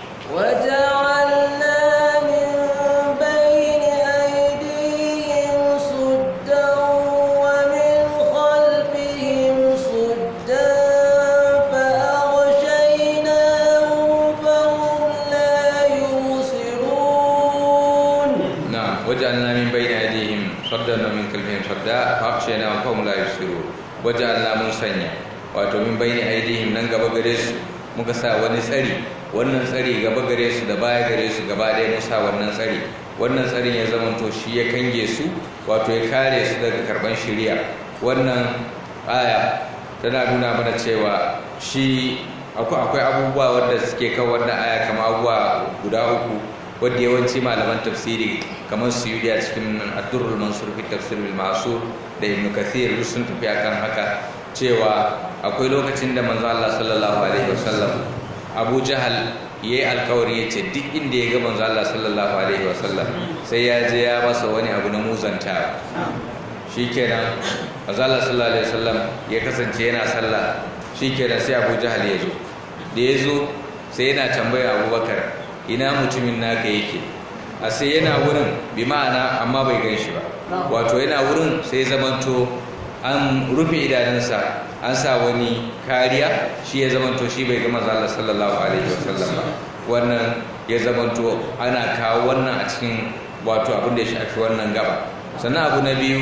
وجعلنا من بين أيديهم سدا ومن خلفهم سدا فأغشيناهم فهم لا يبصرون
نعم وجعلنا من بين أيديهم صدا ومن خلفهم صدا فأغشيناهم فهم لا يبصرون وجعلنا من سنيا wato min bayni aidihim nan gaba gare su muka sa wani tsari wannan tsari gaba gare su da baya gare su gaba ɗaya mun sa wannan tsari wannan tsarin ya zama to shi ya kange su wato ya kare su daga karban shari'a wannan aya tana nuna mana cewa shi akwai abubuwa wanda suke kan wannan aya kamar abubuwa guda uku wadda yawanci malaman tafsiri kamar su yi a cikin addurul mansur fi tafsir bil ma'sur da ibn kathir duk sun tafi akan haka cewa akwai lokacin da manzo Allah sallallahu alaihi wasallam Abu Jahal yayi alkawari yace duk inda ya ga manzo Allah sallallahu alaihi wasallam sai ya je ya masa wani abu na muzanta shikenan manzo Allah sallallahu alaihi wasallam ya kasance yana sallah shikenan sai Abu Jahal ya zo da ya zo sai yana tambaya Abubakar ina mutumin naka yake a sai yana wurin bi ma'ana amma bai gan shi ba wato yana wurin sai zamanto an rufe idanunsa an sa wani kariya shi ya zamanto shi bai ga manzo Allah sallallahu alaihi wasallam ba wannan ya zamanto ana kawo wannan a cikin wato abin da ya shafi wannan gaba sannan abu na biyu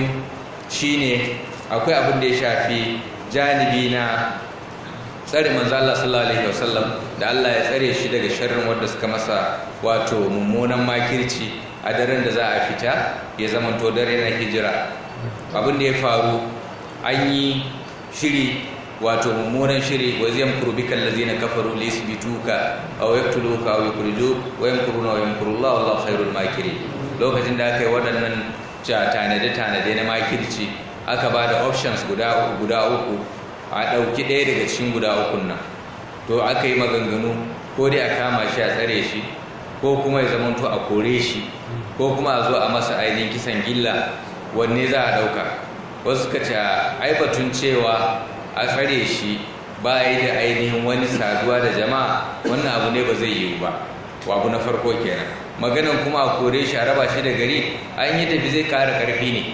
shine akwai abin da ya shafi janibi na tsare manzo Allah sallallahu alaihi wasallam da Allah ya tsare shi daga sharrin wanda suka masa wato mummunan makirci a daren da za a fita ya zamanto dare na hijira abin da ya faru an yi shiri wato mummunan shiri wa zai yamkuru bika allazina kafaru li yusbituka aw yaqtuluka aw yukhrijuk wa yamkuruna wa yamkuru Allah wallahu khairul makirin lokacin da aka yi waɗannan tanade tanade na makirci aka ba da options guda uku guda uku a ɗauki ɗaya daga cikin guda ukun nan to aka yi maganganu ko dai a kama shi a tsare shi ko kuma ya zamanto a kore shi ko kuma a zo a masa ainihin kisan gilla wanne za a ɗauka wasu suka ce ai batun cewa a tsare shi ba yi da ainihin wani saduwa da jama'a wannan abu ne ba zai yiwu ba abu na farko kenan maganan kuma a kore shi a raba shi da gari an yi tafi zai kara karfi ne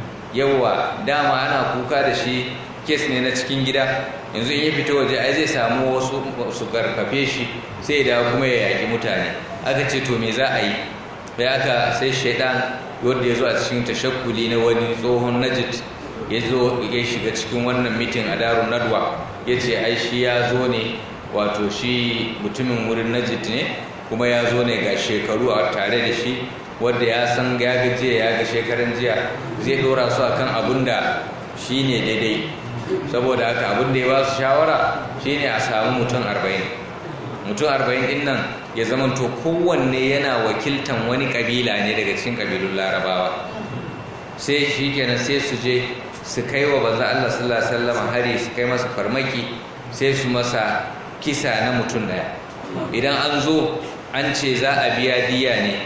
yawwa dama ana kuka da shi kes ne na cikin gida yanzu in ya fito waje ai zai samu wasu su karfafe shi sai da kuma ya yaki mutane aka ce to me za a yi da aka sai shaidan wanda ya zo a cikin tashakkuli na wani tsohon najid ya zo ya shiga cikin wannan mitin a darun nadwa ya ce ai shi ya zo ne wato shi mutumin wurin najid ne kuma ya zo ne ga shekaru a tare da shi wadda ya san ya ga jiya ya ga shekaran jiya zai dora su akan abun da shi ne daidai saboda haka abin da ya ba su shawara shine a samu mutum arba'in mutum arba'in din nan ya zamanto kowanne yana wakiltan wani kabila ne daga cikin kabilun larabawa sai shi kenan sai su je su kai wa banza Allah sallallahu alaihi wasallam hari su kai masa farmaki sai su masa kisa na mutum daya idan an zo an ce za a biya diya ne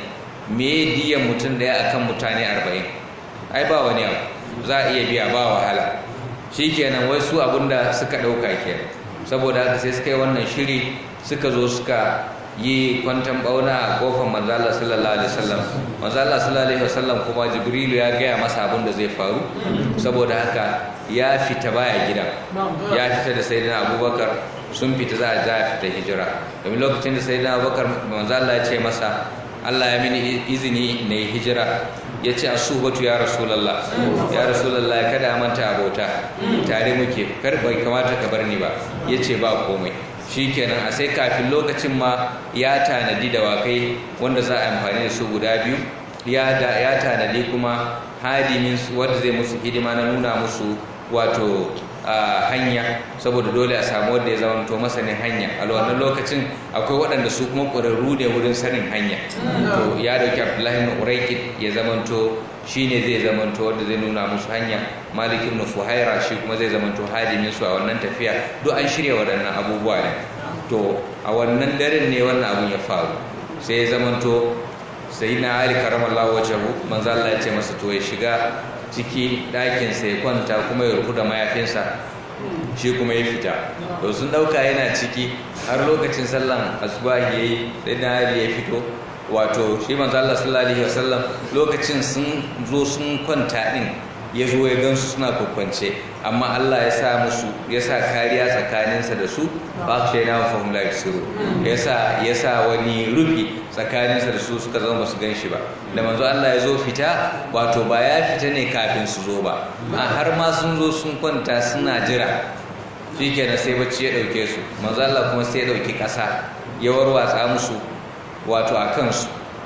me diyan mutum daya akan mutane arba'in ai ba wani abu za a iya biya ba wahala shikenan wai su abinda suka dauka kenan saboda haka sai suka yi wannan shiri suka zo suka yi kwantan bauna a kofar manzala sallallahu alaihi wasallam manzala sallallahu alaihi wasallam kuma jibrilu ya gaya masa abin da zai faru saboda haka ya fita baya gida ya fita da sayyidina abubakar sun fita za a ja fita hijira domin lokacin da sayyidina abubakar manzala ya ce masa Allah ya mini izini na yi hijira ya ce a subatu ya rasulallah ya rasulallah kada a manta abota tare muke kar bai kamata ka bar ni ba ya ce ba komai shikenan a sai kafin lokacin ma ya tanadi dawakai wanda za a amfani da su guda biyu ya da ya tanadi kuma hadimin su wanda zai musu hidima na nuna musu wato a hanya saboda dole a samu wanda ya zamanto masanin hanya a wannan lokacin akwai waɗanda su kuma ƙwararru ne wurin sanin hanya to ya dauki abdullahi ibn uraikid ya zamanto shine zai zamanto wanda zai nuna musu hanya malik ibn fuhaira shi kuma zai zamanto hadimin su a wannan tafiya duk an shirya waɗannan abubuwa ne to a wannan daren ne wannan abun ya faru sai ya zamanto sai na ali karamallahu wajahu manzo Allah ya ce masa to ya shiga ciki ɗakinsa ya kwanta kuma ya rufu da mayafinsa shi kuma ya fita to sun ɗauka yana ciki har lokacin sallan asubahi ya yi sai na ya fito wato shi manzo Allah sallallahu alaihi wasallam lokacin sun zo sun kwanta din ya zo ya gansu suna kwakwance amma Allah ya sa musu ya sa kariya tsakaninsa da su ba su shaida wa fahim lafi siru ya sa ya sa wani rufi tsakaninsa da su suka zama basu gan shi ba da manzo Allah ya zo fita wato ba ya fita ne kafin su zo ba a har ma sun zo sun kwanta suna jira shikenan sai bacci ya dauke su manzo Allah kuma sai ya dauki kasa ya warwatsa musu wato a kansu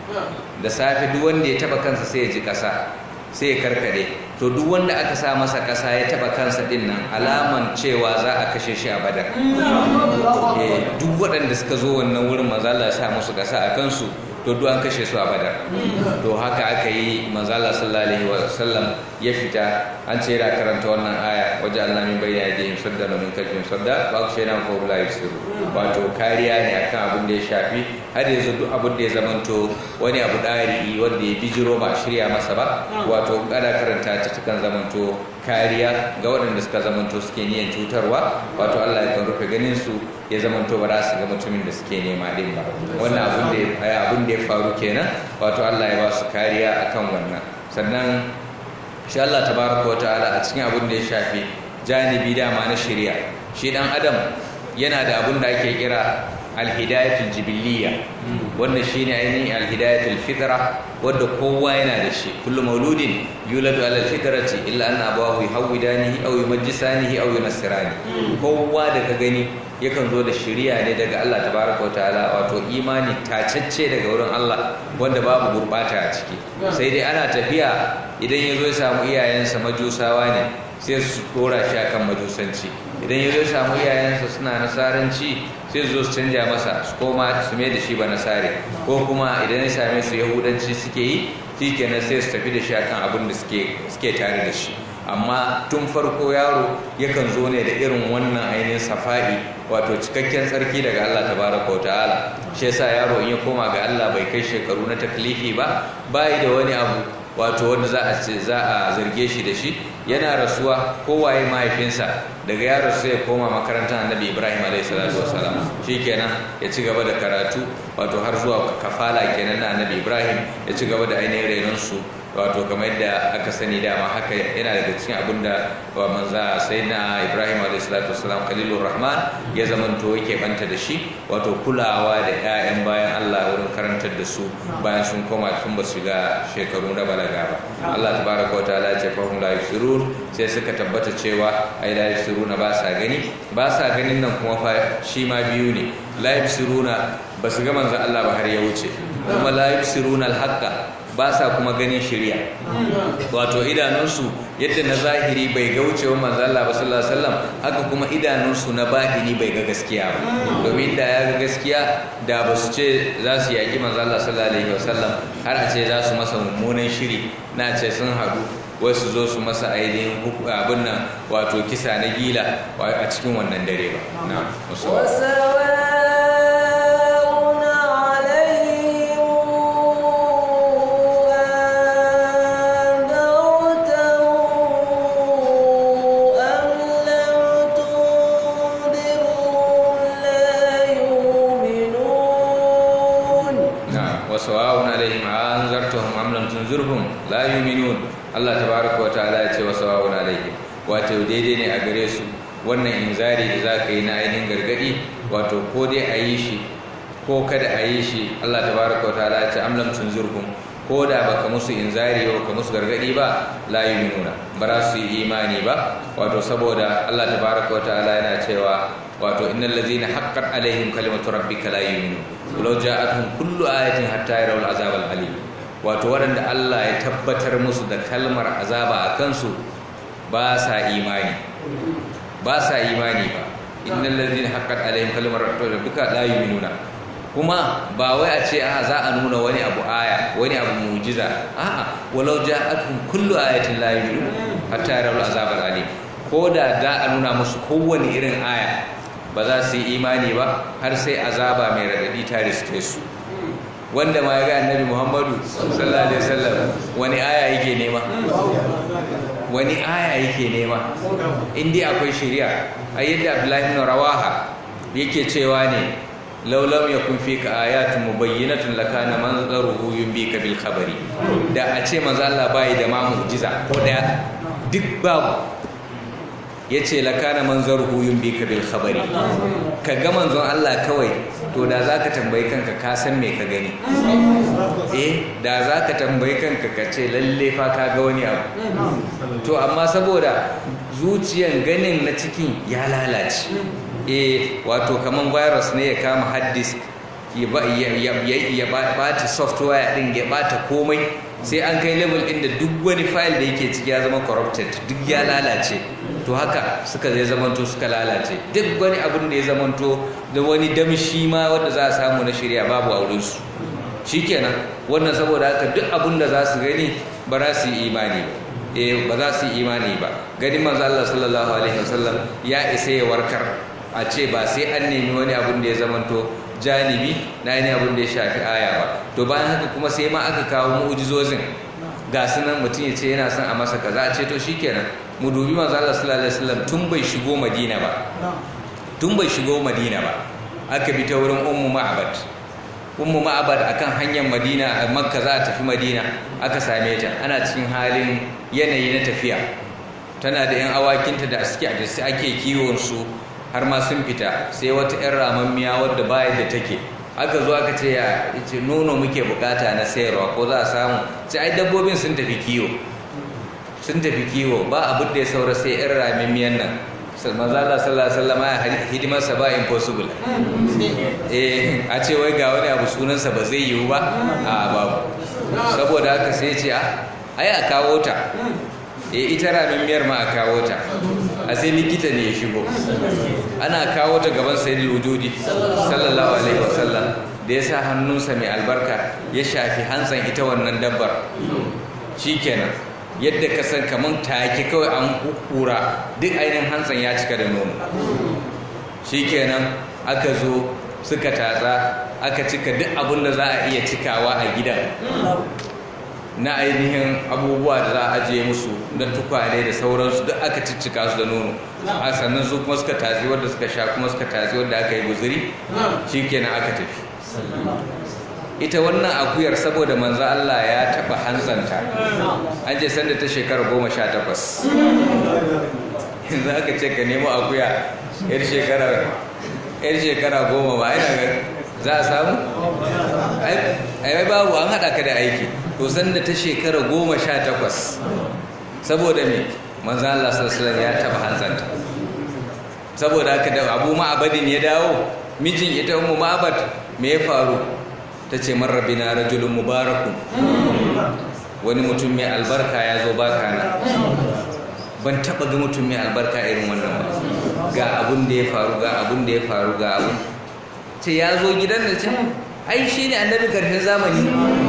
da safe duk wanda ya taba kansa sai ya ji kasa sai ya karkade to duk wanda aka sa masa kasa ya taba kansa din nan alaman cewa za a kashe shi a badar duk waɗanda suka zo wannan wurin manzala sa musu kasa a kansu to duk an kashe su a badar to haka aka yi manzala sallallahu alaihi wasallam ya fita an ce yana karanta wannan aya waje Allah min bayyana yadihim sadda min kalbin sadda ba ku shaida ko la yusiru wato kariya ne akan abin da ya shafi har yanzu duk abin da ya zamanto wani abu dari wanda ya bijiro ba shirya masa ba wato kada karanta ta takan zamanto kariya ga waɗanda suka zamanto suke niyan cutarwa wato Allah ya kan rufe ganin su ya zamanto ba za su ga mutumin da suke nema din ba wannan abin da abin da ya faru kenan wato Allah ya ba su kariya akan wannan sannan shi Allah tabaraka wa ta'ala a cikin abin da ya shafi janibi dama na shari'a shi dan adam yana da abin da ake kira alhidayatul jibiliya wannan shine ainihin alhidayatul fitra wadda kowa yana da shi kullu mauludin yuladu ala alfitrati illa anna abawahu yuhawidanihi aw yumajjisanihi aw yunassirani kowa da ka gani yakan zo da shari'a ne daga Allah tabaraka wa ta'ala wato imani tacacce daga wurin Allah wanda babu gurbata a ciki sai dai ana tafiya idan ya zo ya samu iyayensa majusawa ne sai su dora shi akan majusanci idan ya zo ya samu iyayensa suna nasaranci sai su zo su canja masa su koma su mai da shi ba nasare ko kuma idan ya same su yahudanci suke yi shi kenan sai su tafi da shi akan abin da suke tare da shi amma tun farko yaro yakan zo ne da irin wannan ainihin safa'i wato cikakken tsarki daga Allah tabaraka wa ta'ala shi yasa yaro in ya koma ga Allah bai kai shekaru na taklifi ba bai da wani abu wato wanda za a ce za a zarge shi da shi yana rasuwa kowaye mahaifinsa daga yaro sai ya koma makarantar annabi ibrahim alaihi salatu wasalam shikenan ya ci gaba da karatu wato har zuwa kafala kenan na annabi ibrahim ya ci gaba da ainihin renon su wato kamar yadda aka sani dama haka yana daga cikin abin da manza sai na ibrahim a.s. khalilur rahman ya zamanto yake banta da shi wato kulawa da 'ya'yan bayan allah wurin karantar da su bayan sun koma tun ba su ga shekaru na balaga ba allah tabaraka wa ta'ala ce fahim la yusirun sai suka tabbata cewa ai la yusiruna ba sa gani ba sa ganin nan kuma fa shi ma biyu ne la yusiruna ba su ga manzon allah ba har ya wuce kuma la yusiruna al-haqqa ba sa kuma ganin shirya wato idanunsu yadda na zahiri bai ga wucewa manzala ba sallallahu alaihi wasallam haka kuma idanunsu na batini bai ga gaskiya ba domin da ya ga gaskiya da ba su ce za su yaƙi manzala sallallahu alaihi wasallam har a ce za su masa mummunan shiri na ce sun haɗu wasu zo su masa ainihin abin nan wato kisa na gila a cikin wannan dare ba na وسواء عليهم أنذرتهم أم لم تنذرهم لا يؤمنون الله تبارك وتعالى ya ce wa sawa'un alaihim wato daidai ne a gare su wannan inzari da zaka yi na ainihin gargadi wato ko dai a yi shi ko kada a yi shi Allah tabaraka wataala ya ce am lam tunzirhum ko da baka musu inzari ba ka musu gargadi ba la yu'minuna ba za su yi imani ba wato saboda Allah tabaraka wataala yana cewa wato innal ladzina haqqat alaihim kalimatu rabbika la yu'minun walau ja'atuhum kullu ayatin hatta yarawul azab al-alim wato waɗanda Allah ya tabbatar musu da kalmar azaba a kansu ba sa imani ba sa imani ba innal ladzina haqqat alaihim kalimatu rabbika la yu'minuna kuma ba wai a ce a za a nuna wani abu aya wani abu mujiza a'a walau ja'atuhum kullu ayatin la yu'minun hatta yarawul azab al-alim ko da za a nuna musu kowane irin aya ba za su yi imani ba har sai azaba mai radadi ta riske su wanda ma ya ga annabi muhammadu sallallahu alaihi wasallam wani aya yake nema wani aya yake nema indai akwai shari'a a yadda abdullahi ibn rawaha yake cewa ne laulam yakun fika ayatun mubayyinatun lakana manzaruhu yumbika bil khabari da a ce manzo Allah bai da ma mu'jiza ko daya duk babu ya ce lakana manzar huyun bi bil khabari ka ga manzon Allah kawai to da za ka tambayi kanka ka san me ka gani eh da za ka tambayi kanka ka ce lalle fa ka ga wani abu to amma saboda zuciyan ganin na cikin ya lalace eh wato kaman virus ne ya kama hard disk ya bata software din ya bata komai sai an kai level ɗin da duk wani file da yake ciki ya zama corrupted duk ya lalace to haka suka zai zamanto suka lalace duk wani abin da ya zamanto da wani damshi ma wanda za a samu na shirya babu a wurinsu shikenan wannan saboda haka duk abin da za su gani ba za su yi imani ba eh ba za su yi imani ba ganin manzo Allah sallallahu alaihi wasallam ya isa ya warkar a ce ba sai an nemi wani abin da ya zamanto janibi na yi abin da ya shafi aya ba to bayan haka kuma sai ma aka kawo mu'ujizozin ga sunan mutum ya ce yana son a masa kaza a ce to shikenan mu dubi manzo Allah sallallahu alaihi wasallam tun bai shigo Madina ba tun bai shigo Madina ba aka bi ta wurin ummu ma'bad ummu ma'abad akan hanyar madina makka za a tafi madina aka same ta ana cikin halin yanayi na tafiya tana da yan awakinta da suke da su ake kiwon su har ma sun fita sai wata yan ramammiya wadda bayan da take aka zo aka ce ya ce nono muke bukata na sayarwa ko za a samu sai ai dabbobin sun tafi kiwo sun tafi kiwo ba abin da ya saura sai yan ramammiyan nan manzo Allah sallallahu alaihi wasallam ya hidimar sa ba impossible eh a ce wai ga wani abu sunan sa ba zai yiwu ba a babu saboda haka sai ce a ai a kawo ta eh ita ramin miyar ma a kawo ta a sai likita ne ya shigo ana kawo ta gaban sayyidul wujudi sallallahu alaihi wasallam da ya sa hannunsa mai albarka ya shafi hantsan ita wannan dabbar shikenan yadda ka san kamar take kawai an hukura duk ainihin hantsan ya cika da nono shikenan aka zo suka tatsa aka cika duk abin da za a iya cikawa a gidan na ainihin abubuwa da za a ajiye musu na tukwane da sauransu duk aka ciccika su da nono a sannan su kuma suka tatsi wadda suka sha kuma suka tatsi wadda aka yi guzuri shikenan aka tafi ita wannan akuyar saboda manzo Allah ya taba hanzanta an ce sanda ta shekara goma sha takwas yanzu aka ce ka nemo akuya yar shekara yar shekara goma ba ina ga za a samu ai babu an haɗa ka da aiki to sanda ta shekara goma sha takwas saboda me manzo Allah sallallahu ya taba hanzanta saboda haka da abu ma'abadin ya dawo mijin ita ummu ma'abad me ya faru ta ce marrabina rajulun mubarakun wani mutum mai albarka ya zo baka na ban taba ga mutum mai albarka irin wannan ba ga abun da ya faru ga abun da ya faru ga abun ce ya zo gidan da ce ai shi ne annabi karshen zamani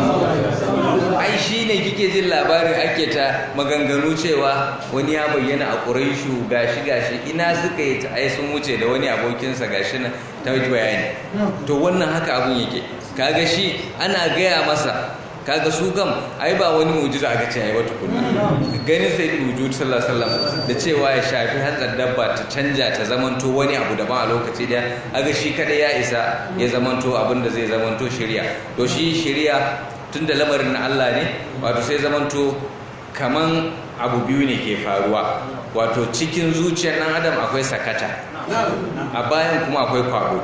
ai shi ne kike jin labarin ake ta maganganu cewa wani ya bayyana a ƙuraishu gashi gashi ina suka yi ta ai sun wuce da wani abokinsa gashi na ta bayani to wannan haka abun yake kaga shi ana gaya masa kaga su gam ai ba wani mujiza aka ce ai wata kunna ganin sai wujud sallallahu alaihi wasallam da cewa ya shafi hantsar dabba ta canja ta zamanto wani abu daban a lokaci da aga shi kada ya isa ya zamanto abin da zai zamanto shari'a to shi shari'a tunda lamarin na Allah ne wato sai zamanto kaman abu biyu ne ke faruwa wato cikin zuciyar dan adam akwai sakata a bayan kuma akwai kwado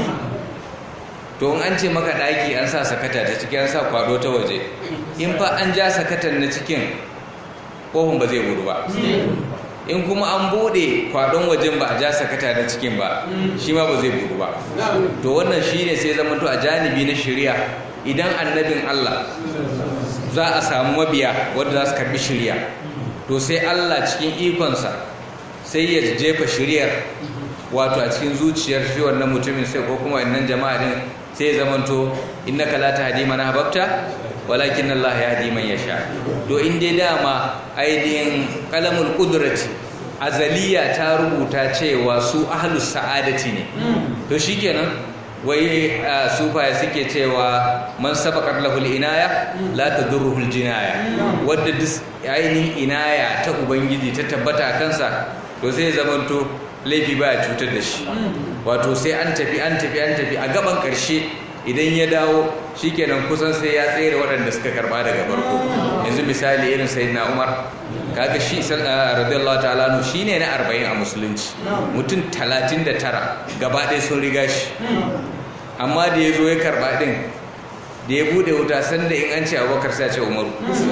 to in an ce maka ɗaki an sa sakata ta ciki an sa kwado ta waje in fa an ja sakatan na cikin ƙofin ba zai gudu ba in kuma an bude kwadon wajen ba a ja sakata na cikin ba shi ma ba zai gudu ba to wannan shi ne sai zama to a janibi na shirya idan annabin Allah za a samu mabiya wadda za su karbi shirya to sai Allah cikin ikonsa sai ya jefa shiryar wato a cikin zuciyar shi wannan mutumin sai ko kuma wannan jama'a din sai ya zamanto innaka la tahdi man ahbabta walakin Allah yahdi man yasha to in dai dama ainihin qalamul qudrati azaliya ta rubuta cewa su ahlus sa'adati ne to shikenan wai sufaya suke cewa man sabaqat lahul inaya la tadurruhul jinaya wadda duk ainihin inaya ta ubangiji ta tabbata kansa to sai zamanto laifi baya cutar da shi wato sai an tafi an tafi an tafi a gaban karshe idan ya dawo shikenan kusan sai ya tsere waɗanda suka karba daga farko yanzu misali irin sayyidina Umar kaga shi radiyallahu ta'ala no shine na 40 a musulunci mutum 39 gaba ɗaya sun riga shi amma da ya zo ya karba din da ya bude wuta sanda in an ce Abubakar sai ya ce Umaru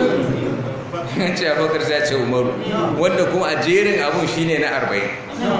an ce abokar sai ce umaru wanda kuma a jerin abun shine na arba'in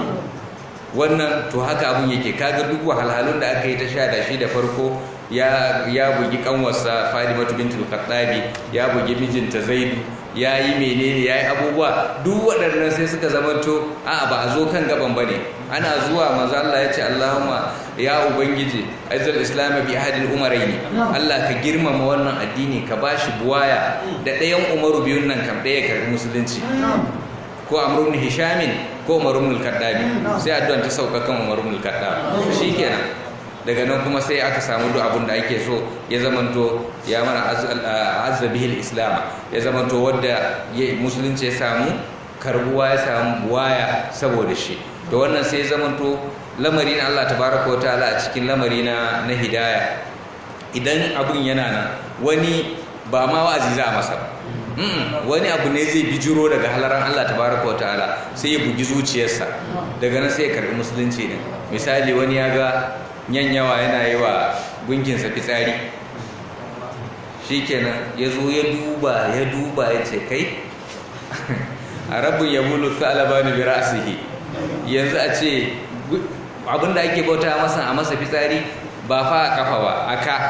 wannan to haka abun yake kaga duk wahalhalun da aka yi ta sha da shi da farko ya ya bugi kanwarsa Fadimatu bintul Khattabi ya bugi mijinta Zaidu ya yi menene ya yi abubuwa duk waɗannan sai suka zamanto a ba a zo kan gaban bane ana zuwa manzo Allah ya ce Allahumma ya ubangiji azzal islam bi ahadil umaraini Allah ka girmama wannan addini ka bashi buwaya da ɗayan umaru biyun nan kam ɗaya karbi musulunci ko amru ibn hishamin ko umar ibn al-kaddabi sai addu'an ta sauka kan umar ibn al-kaddab shikenan daga nan kuma sai aka samu duk abin da ake so ya zamanto ya mana azza bihi islam ya zamanto wanda musulunci ya samu karbuwa ya samu buwaya saboda shi da wannan sai ya zamanto lamari na Allah tabaraka wataala a cikin lamari na na hidaya idan abun yana nan wani ba ma wa'azi za a masa ba wani abu ne zai bijiro daga halaran Allah tabaraka wa ta'ala sai ya bugi zuciyarsa daga nan sai ya karbi musulunci ne misali wani ya ga yanyawa yana yi wa gunginsa fitsari shikenan ya zo ya duba ya duba ya ce kai a rabin ya bulu alabani bi ra'sihi yanzu a ce abinda ake bauta masa a masa fitsari ba fa a kafa ba a ka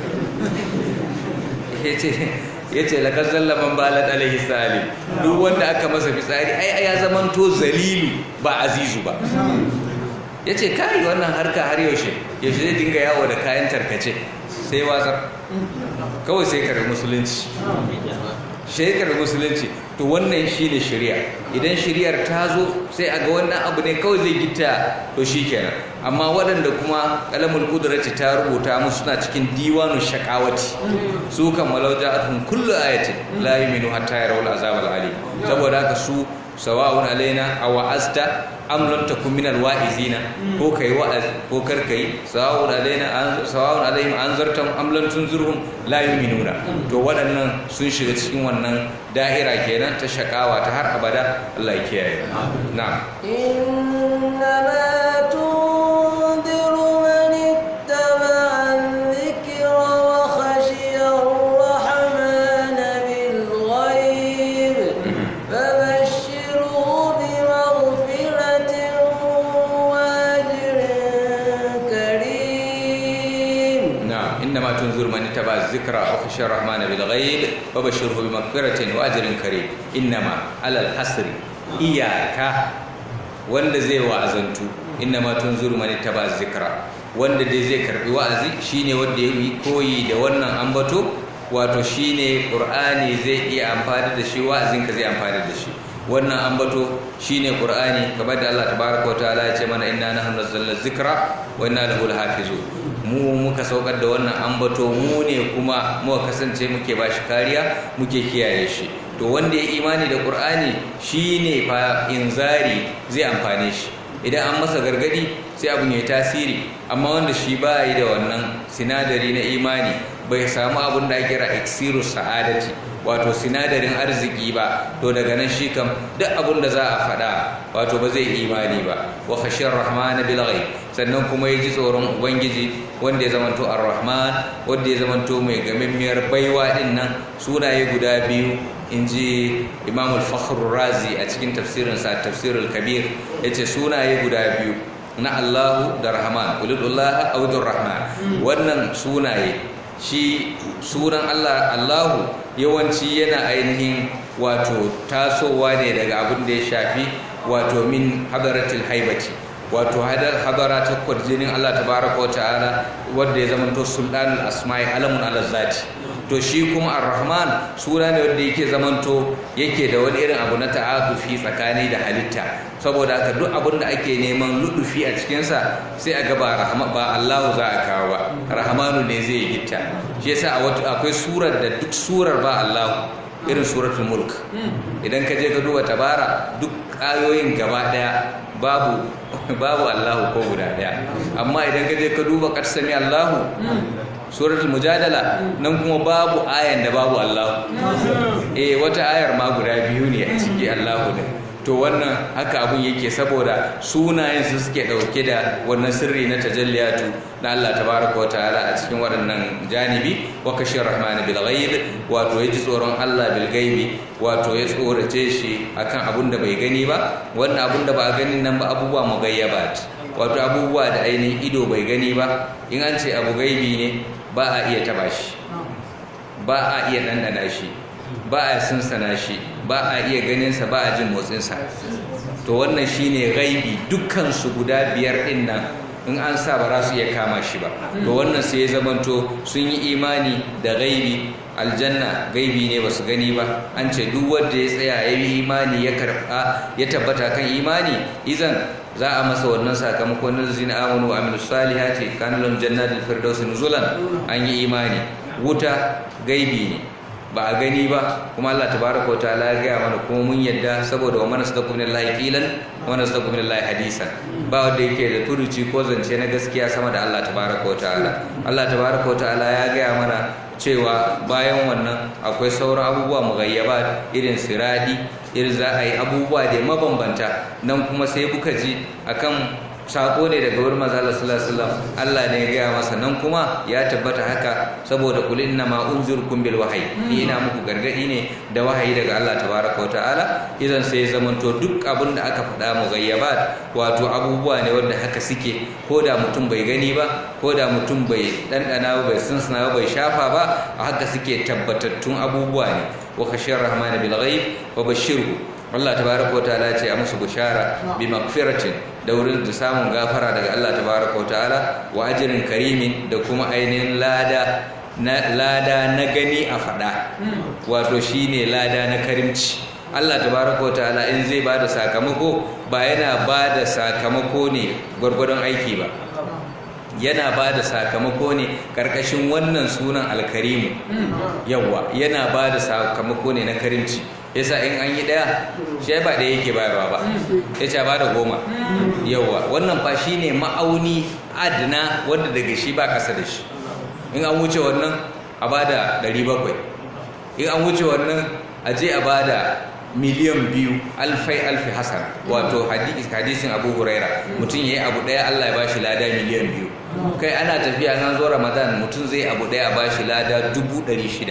ya ce lakar zallaman balat alaihi salim duk wanda aka masa fitsari ai ya zamanto zalilu ba azizu ba ya ce kai wannan harka har yaushe yaushe zai dinga yawo da kayan tarkace sai watsar kawai sai kare musulunci shekar musulunci to wannan shi ne shari'a idan shari'ar ta zo sai a ga wannan abu ne kawai zai gita to shi kenan amma waɗanda kuma kalamul kudurati ta rubuta musu suna cikin diwanu shakawati su kan malauja atun kullu ayatin la yuminu hatta yarawul azab al alim saboda haka su sawa'un alaina aw asta am lam takun min alwa'izina ko kai wa'az ko kar kai sawa'un alaina sawa'un alaihim anzartum am lam tunzirhum la yu'minuna to waɗannan sun shiga cikin wannan da'ira kenan ta shakawa ta har abada Allah ya kiyaye na'am
إنما تنذر من اتبع الذكر وخشي الرحمن بالغيب فبشره بمغفرة وأجر كريم
نعم إنما تنذر من اتبع الذكر وخشى الرحمن بالغيب فبشره بمغفرة وأجر كريم إنما على الحصر إياك wanda zai wa'azantu innama tunzuru man ittaba zikra wanda dai zai karbi wa'azi shine wanda ya yi koyi da wannan ambato wato shine qur'ani zai iya amfani da shi wa'azin ka zai amfani da shi wannan ambato shine qur'ani kamar da Allah tabaaraka wa ta'ala ya ce mana inna nahnu nazzalna zikra wa inna lahu lahafizun mu muka saukar da wannan ambato mu ne kuma muka kasance muke bashi kariya muke kiyaye shi to wanda ya imani da qur'ani shine fa inzari zai amfane shi idan an masa gargadi sai abun ya tasiri amma wanda shi ba yi da wannan sinadari na imani bai samu abun da ake kira iksiru sa'adati wato sinadarin arziki ba to daga nan shi kam duk abun da za a faɗa wato ba zai imani ba wa khashiyar rahmana bil ghaib sannan kuma ya ji tsoron ubangiji wanda ya zamanto ar-rahman wanda ya zamanto mai gamimmiyar baiwa din nan sunaye guda biyu in ji imam al-fakhr razi a cikin tafsirinsa tafsirul kabir ya ce sunaye guda biyu na allahu da rahman ulidullah audun rahman wannan sunaye shi sunan allah allahu yawanci yana ainihin wato tasowa ne daga abin da ya shafi wato min hadaratul haibati wato hadara ta kwarjinin Allah tabaraka wa ta'ala wanda ya zamanto sultanul asma'i alamun ala zati to shi kuma ar-rahman suna ne wanda yake zamanto yake da wani irin abu na ta'atufi tsakani da halitta saboda haka duk abin da ake neman ludufi a cikinsa sai a gaba rahama ba Allah za a kawo ba rahmanu ne zai gitta shi yasa akwai surar da duk surar ba Allah irin suratul mulk idan ka je ka duba tabara duk ayoyin gaba daya babu babu Allahu ko guda daya amma idan ka je ka duba qad sami Allahu suratul mujadala nan kuma babu ayan da babu Allahu eh wata ayar ma guda biyu ne a ciki Allahu ne to wannan haka abun yake saboda sunayen su suke dauke da wannan sirri na tajalliyatu na Allah tabaraka wataala a cikin waɗannan janibi wa kashir rahman bil ghaib wato yaji tsoron Allah bil gaibi wato ya tsorace shi akan abun da bai gani ba wannan abun da ba a gani nan ba abubuwa mugayyabat wato abubuwa da ainihin ido bai gani ba in an ce abu gaibi ne ba a iya taba shi ba a iya dandana shi ba a sunsana shi ba a iya ganinsa ba a jin motsinsa to wannan shine gaibi dukkansu guda biyar din nan in an sa ba za su iya kama shi ba to wannan sai ya zamanto sun yi imani da gaibi aljanna gaibi ne ba su gani ba an ce duk wanda ya tsaya ya yi imani ya karba ya tabbata kan imani izan za a masa wannan sakamakon na zina amanu wa amilus salihati kana lahum jannatul firdaus nuzulan an yi imani wuta gaibi ne ba a gani ba kuma Allah tabaraka wa ta'ala ya gaya mana kuma mun yadda saboda wa man asdaqu min Allah qilan wa man asdaqu min Allah hadisan ba wanda yake da turuci ko zance na gaskiya sama da Allah tabaraka wa ta'ala Allah tabaraka wa ta'ala ya gaya mana cewa bayan wannan akwai sauran abubuwa mughayyabat irin siradi irin za a yi abubuwa da mabambanta nan kuma sai kuka ji akan sako ne daga wurin manzo Allah sallallahu alaihi wasallam Allah ne ya gaya masa nan kuma ya tabbata haka saboda kul inna ma unzirukum bil wahyi ni ina muku gargadi ne da wahayi daga Allah tabaraka wa ta'ala idan sai zamanto duk abin da aka faɗa mughayyabat wato abubuwa ne wanda haka suke ko da mutum bai gani ba ko da mutum bai dandana ba bai sunsuna ba bai shafa ba a haka suke tabbatattun abubuwa ne wa khashiyar rahman bil ghaib wa bashirhu Allah tabaraka wa ta'ala ce a musu bishara bi magfiratin da wurin da samun gafara daga Allah tabaraka wa ta'ala wa ajrin karimin da kuma ainihin lada na lada na gani a fada wato shine lada na karimci Allah tabaraka wa ta'ala in zai bada sakamako ba yana bada sakamako ne gwargwadon aiki ba yana ba da sakamako ne ƙarƙashin wannan sunan alkarimu yawa yana ba da sakamako ne na karimci yasa in an yi ɗaya shi ba ɗaya yake bayarwa ba ya ce ba da goma yawa wannan fa shi ne ma'auni adana wanda daga shi ba ƙasa da shi in an wuce wannan a ba da ɗari bakwai in an wuce wannan a je a ba da miliyan biyu alfai alfi hasan wato hadisin abu huraira mutum ya yi abu ɗaya allah ya ba shi lada miliyan biyu kai ana tafiya nan zo ramadan mutum zai abu ɗaya ba shi lada dubu ɗari shida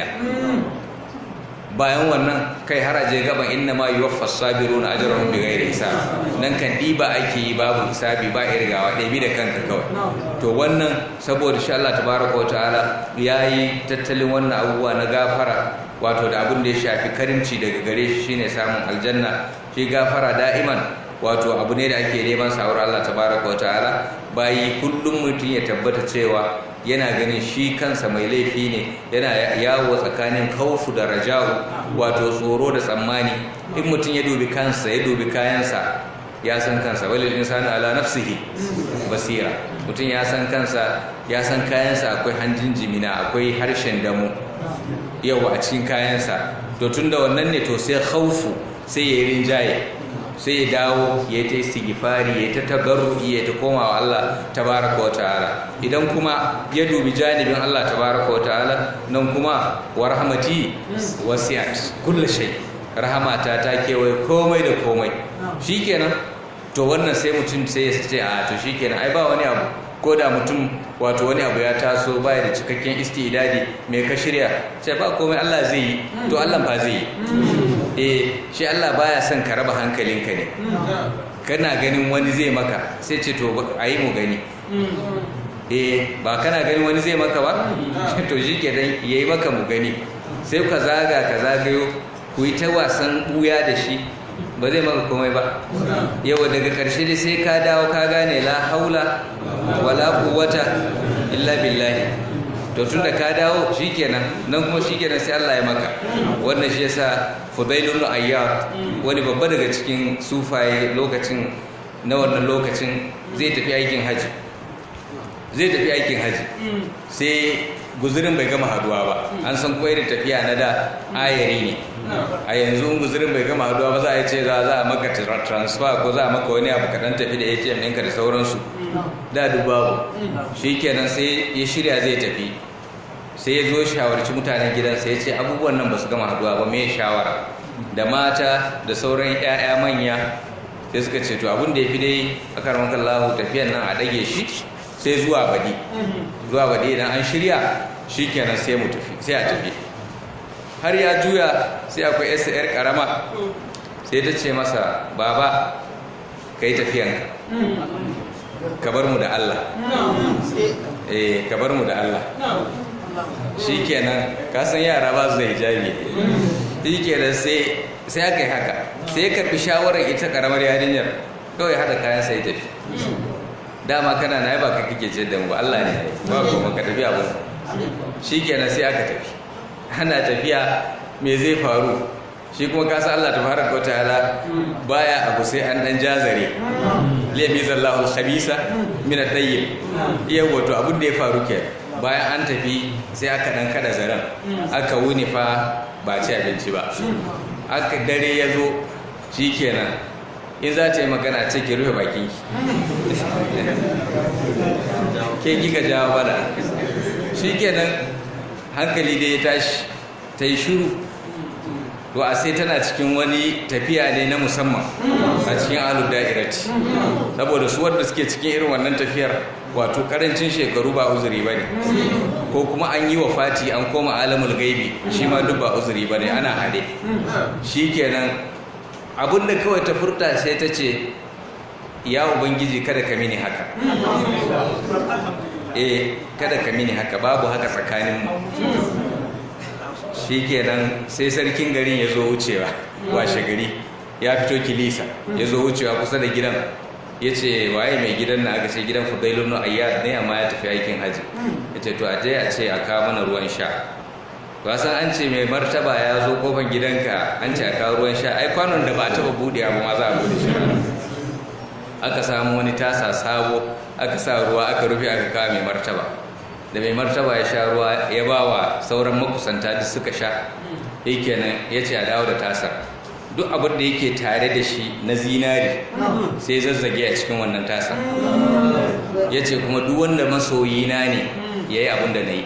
bayan wannan kai haraje gaban inna ma yi waffas sabiru na ajiyarun bi gairi hisab nan kan ɗiba ake yi babu hisabi ba irgawa ɗabi da kanka kawai to wannan saboda shi allah tabaraka wa ta'ala ya yi tattalin wannan abubuwa na gafara wato da abin da ya shafi karimci daga gare shi shine samun aljanna shi gafara da'iman wato abu ne da ake neman sawar Allah tabaraka wataala bayi kullum mutum ya tabbata cewa yana ganin shi kansa mai laifi ne yana yawo tsakanin kaufu da raja'u wato tsoro da tsammani in mutum ya dubi kansa ya dubi kayansa ya san kansa walil insanu ala nafsihi basira mutum ya san kansa ya san kayansa akwai hanjin jimina akwai harshen damu yawa a cikin kayansa to tunda wannan ne to sai khaufu sai ya rinjaye sai ya dawo ya ta istighfari ya ta tabarruki ya ta koma wa Allah tabaraka wa ta'ala idan kuma ya dubi janibin Allah tabaraka wa ta'ala nan kuma wa rahmati wasi'at kullu shay rahamata ta kewaye komai da komai shikenan to wannan sai mutum sai ya ce a to shikenan ai ba wani abu ko da mutum wato wani abu ya taso baya da cikakken istidadi mai ka shirya sai ba komai Allah zai yi to Allah ba zai yi eh shi Allah baya son ka raba hankalinka ne kana ganin wani zai maka sai ce to ayi mu gani eh ba kana ganin wani zai maka ba to shi ke dan yayi maka mu gani sai ka zaga ka zagayo ku yi ta wasan buya da shi ba zai maka komai ba yau daga ƙarshe dai sai ka dawo ka gane la haula wala quwwata illa billahi to tunda ka dawo shikenan nan kuma shikenan sai Allah ya maka wannan shi yasa Fudailul Ayyad wani babba daga cikin sufaye lokacin na wannan lokacin zai tafi aikin haji zai tafi aikin haji sai guzurin bai gama haduwa ba an san kuma irin tafiya na da ayari ne a yanzu guzurin bai gama haduwa ba za a ce za a maka transfer ko za a maka wani abu kaɗan tafi da atm ɗinka da sauransu da dubabu shi kenan sai ya shirya zai tafi sai ya zo shawarci mutanen gidansa ya ce abubuwan nan ba su gama haduwa ba mai shawara da mata da sauran 'ya'ya manya sai suka ce to abin da ya fi dai a karamakan lahu tafiyan nan a ɗage shi sai zuwa baɗi zuwa baɗi idan an shirya shi kenan sai mu tafi sai a tafi har ya juya sai akwai yasa yar karama sai ta ce masa baba ka yi tafiyanka ka bar mu da Allah eh ka bar mu da Allah shi kenan kasan yara ba su da hijabi shi kenan sai sai aka yi haka sai ya karbi shawarar ita karamar yarinyar kawai haɗa kayan sai tafi dama kana na ba ka kike ce da mu Allah ne ba kuma ka tafi abin shikenan sai aka tafi ana tafiya me zai faru shi kuma ka san Allah tabaraka wa ta'ala baya abu sai an dan jazare liyabi zallahu al-khabisa min at-tayyib iya wato abin da ya faru ke bayan an tafi sai aka dan kada zaren aka wuni fa ba ci abinci ba aka dare ya zo shikenan in za ta yi magana ce ki rufe bakin ki ke kika jawo bada shikenan hankali dai ya tashi ta yi shuru to a sai tana cikin wani tafiya ne na musamman a cikin alu da'irati saboda su wanda suke cikin irin wannan tafiyar wato karancin shekaru ba uzuri ba ne ko kuma an yi wa fati an koma alamul gaibi shi ma duk ba uzuri ba ne ana haɗe shi kenan abinda kawai ta furta sai ta ce ya ubangiji kada ka mini haka eh kada ka mini haka babu haka tsakaninmu shi kenan sai sarkin garin ya zo wucewa washe gari ya fito kilisa ya zo wucewa kusa da gidan ya ce waye mai gidan na aka ce gidan fudailun ayyad ne amma ya tafi aikin haji ya ce to a je a ce a kawo mana ruwan sha san an ce mai martaba ya zo kofar gidanka an ce a kawo ruwan sha ai kwanon da ba a taba buɗe abu ma za a buɗe shi aka samu wani tasa sabo aka sa ruwa aka rufe aka kawo mai martaba da mai martaba ya sha ruwa ya ba wa sauran makusanta da suka sha kenan ya ce a dawo da tasar duk abin da yake tare da shi na zinari sai zazzage a cikin wannan tasar ya ce kuma duk wanda masoyina ne ya yi abin da na yi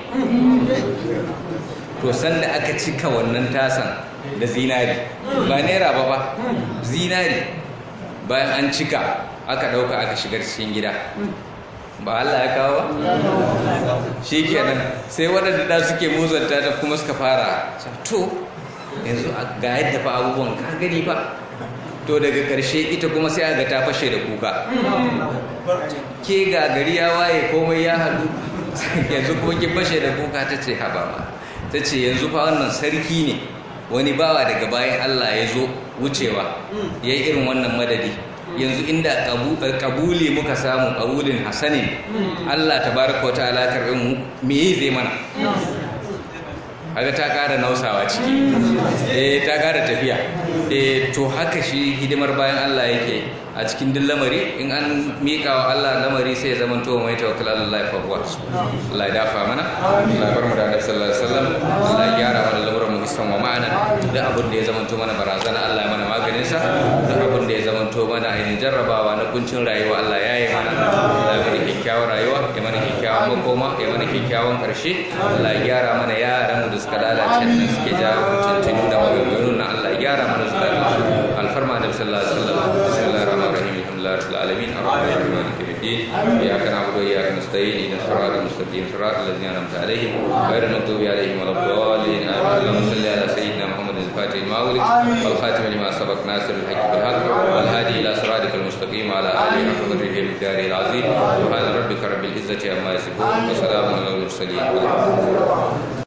to sanda aka cika wannan tasan da zinari ba naira ba ba zinari bayan an cika aka ɗauka aka shigar cikin gida ba Allah ya kawo ba shi kenan sai waɗanda da suke muzanta ta kuma suka fara to yanzu ga yadda fa abubuwan ka gani ba to daga ƙarshe ita kuma sai aga ta fashe da kuka ke ga gari ya waye komai ya haɗu yanzu kuma ki fashe da kuka ta ce haba ma ta ce yanzu fa wannan sarki ne wani bawa daga bayan Allah ya zo wucewa ya yi irin wannan madadi yanzu inda kabuli muka samu kabulin hasanin Allah ta baraka wata alakar mu me zai mana haka ta kara nausawa ciki eh ta kara tafiya eh to haka shi hidimar bayan Allah yake a cikin duk lamari in an miƙa wa Allah lamari sai ya zama to mai tawakkal Allah fa huwa Allah ya dafa mana Allah ya bar mu da Annabi sallallahu alaihi wasallam Allah ya gyara mana lamuran mu hisan wa ma'ana duk abin da ya zama to mana barazana Allah ya mana maganin sa duk abin da ya zama to mana ainihin jarrabawa na kuncin rayuwa Allah ya yi mana Allah ya mana kyakkyawar rayuwa ya mana kyakkyawan makoma ya mana kyakkyawan karshe Allah ya gyara mana yaran mu da suka lalace da suke jawo tuntunu da maganganun na Allah ya gyara mana su alfarma da sallallahu alaihi wasallam bismillahir rahmanir rahim alhamdulillahi rabbil alamin arrahmanir rahim maliki yawmiddin iyyaka na'budu wa iyyaka nasta'in ihdinas siratal mustaqim siratal ladzina an'amta alaihim ghayril maghdubi alaihim waladdallin amin اللهم صل على سيدنا محمد الفاتح لما أغلق والخاتم لما سبق ناصر الحق بالحق والهادي إلى صراطك المستقيم وعلى آله حق قدره بالدار العظيم سبحان ربك رب العزة عما يصفون وسلام على المرسلين والحمد لله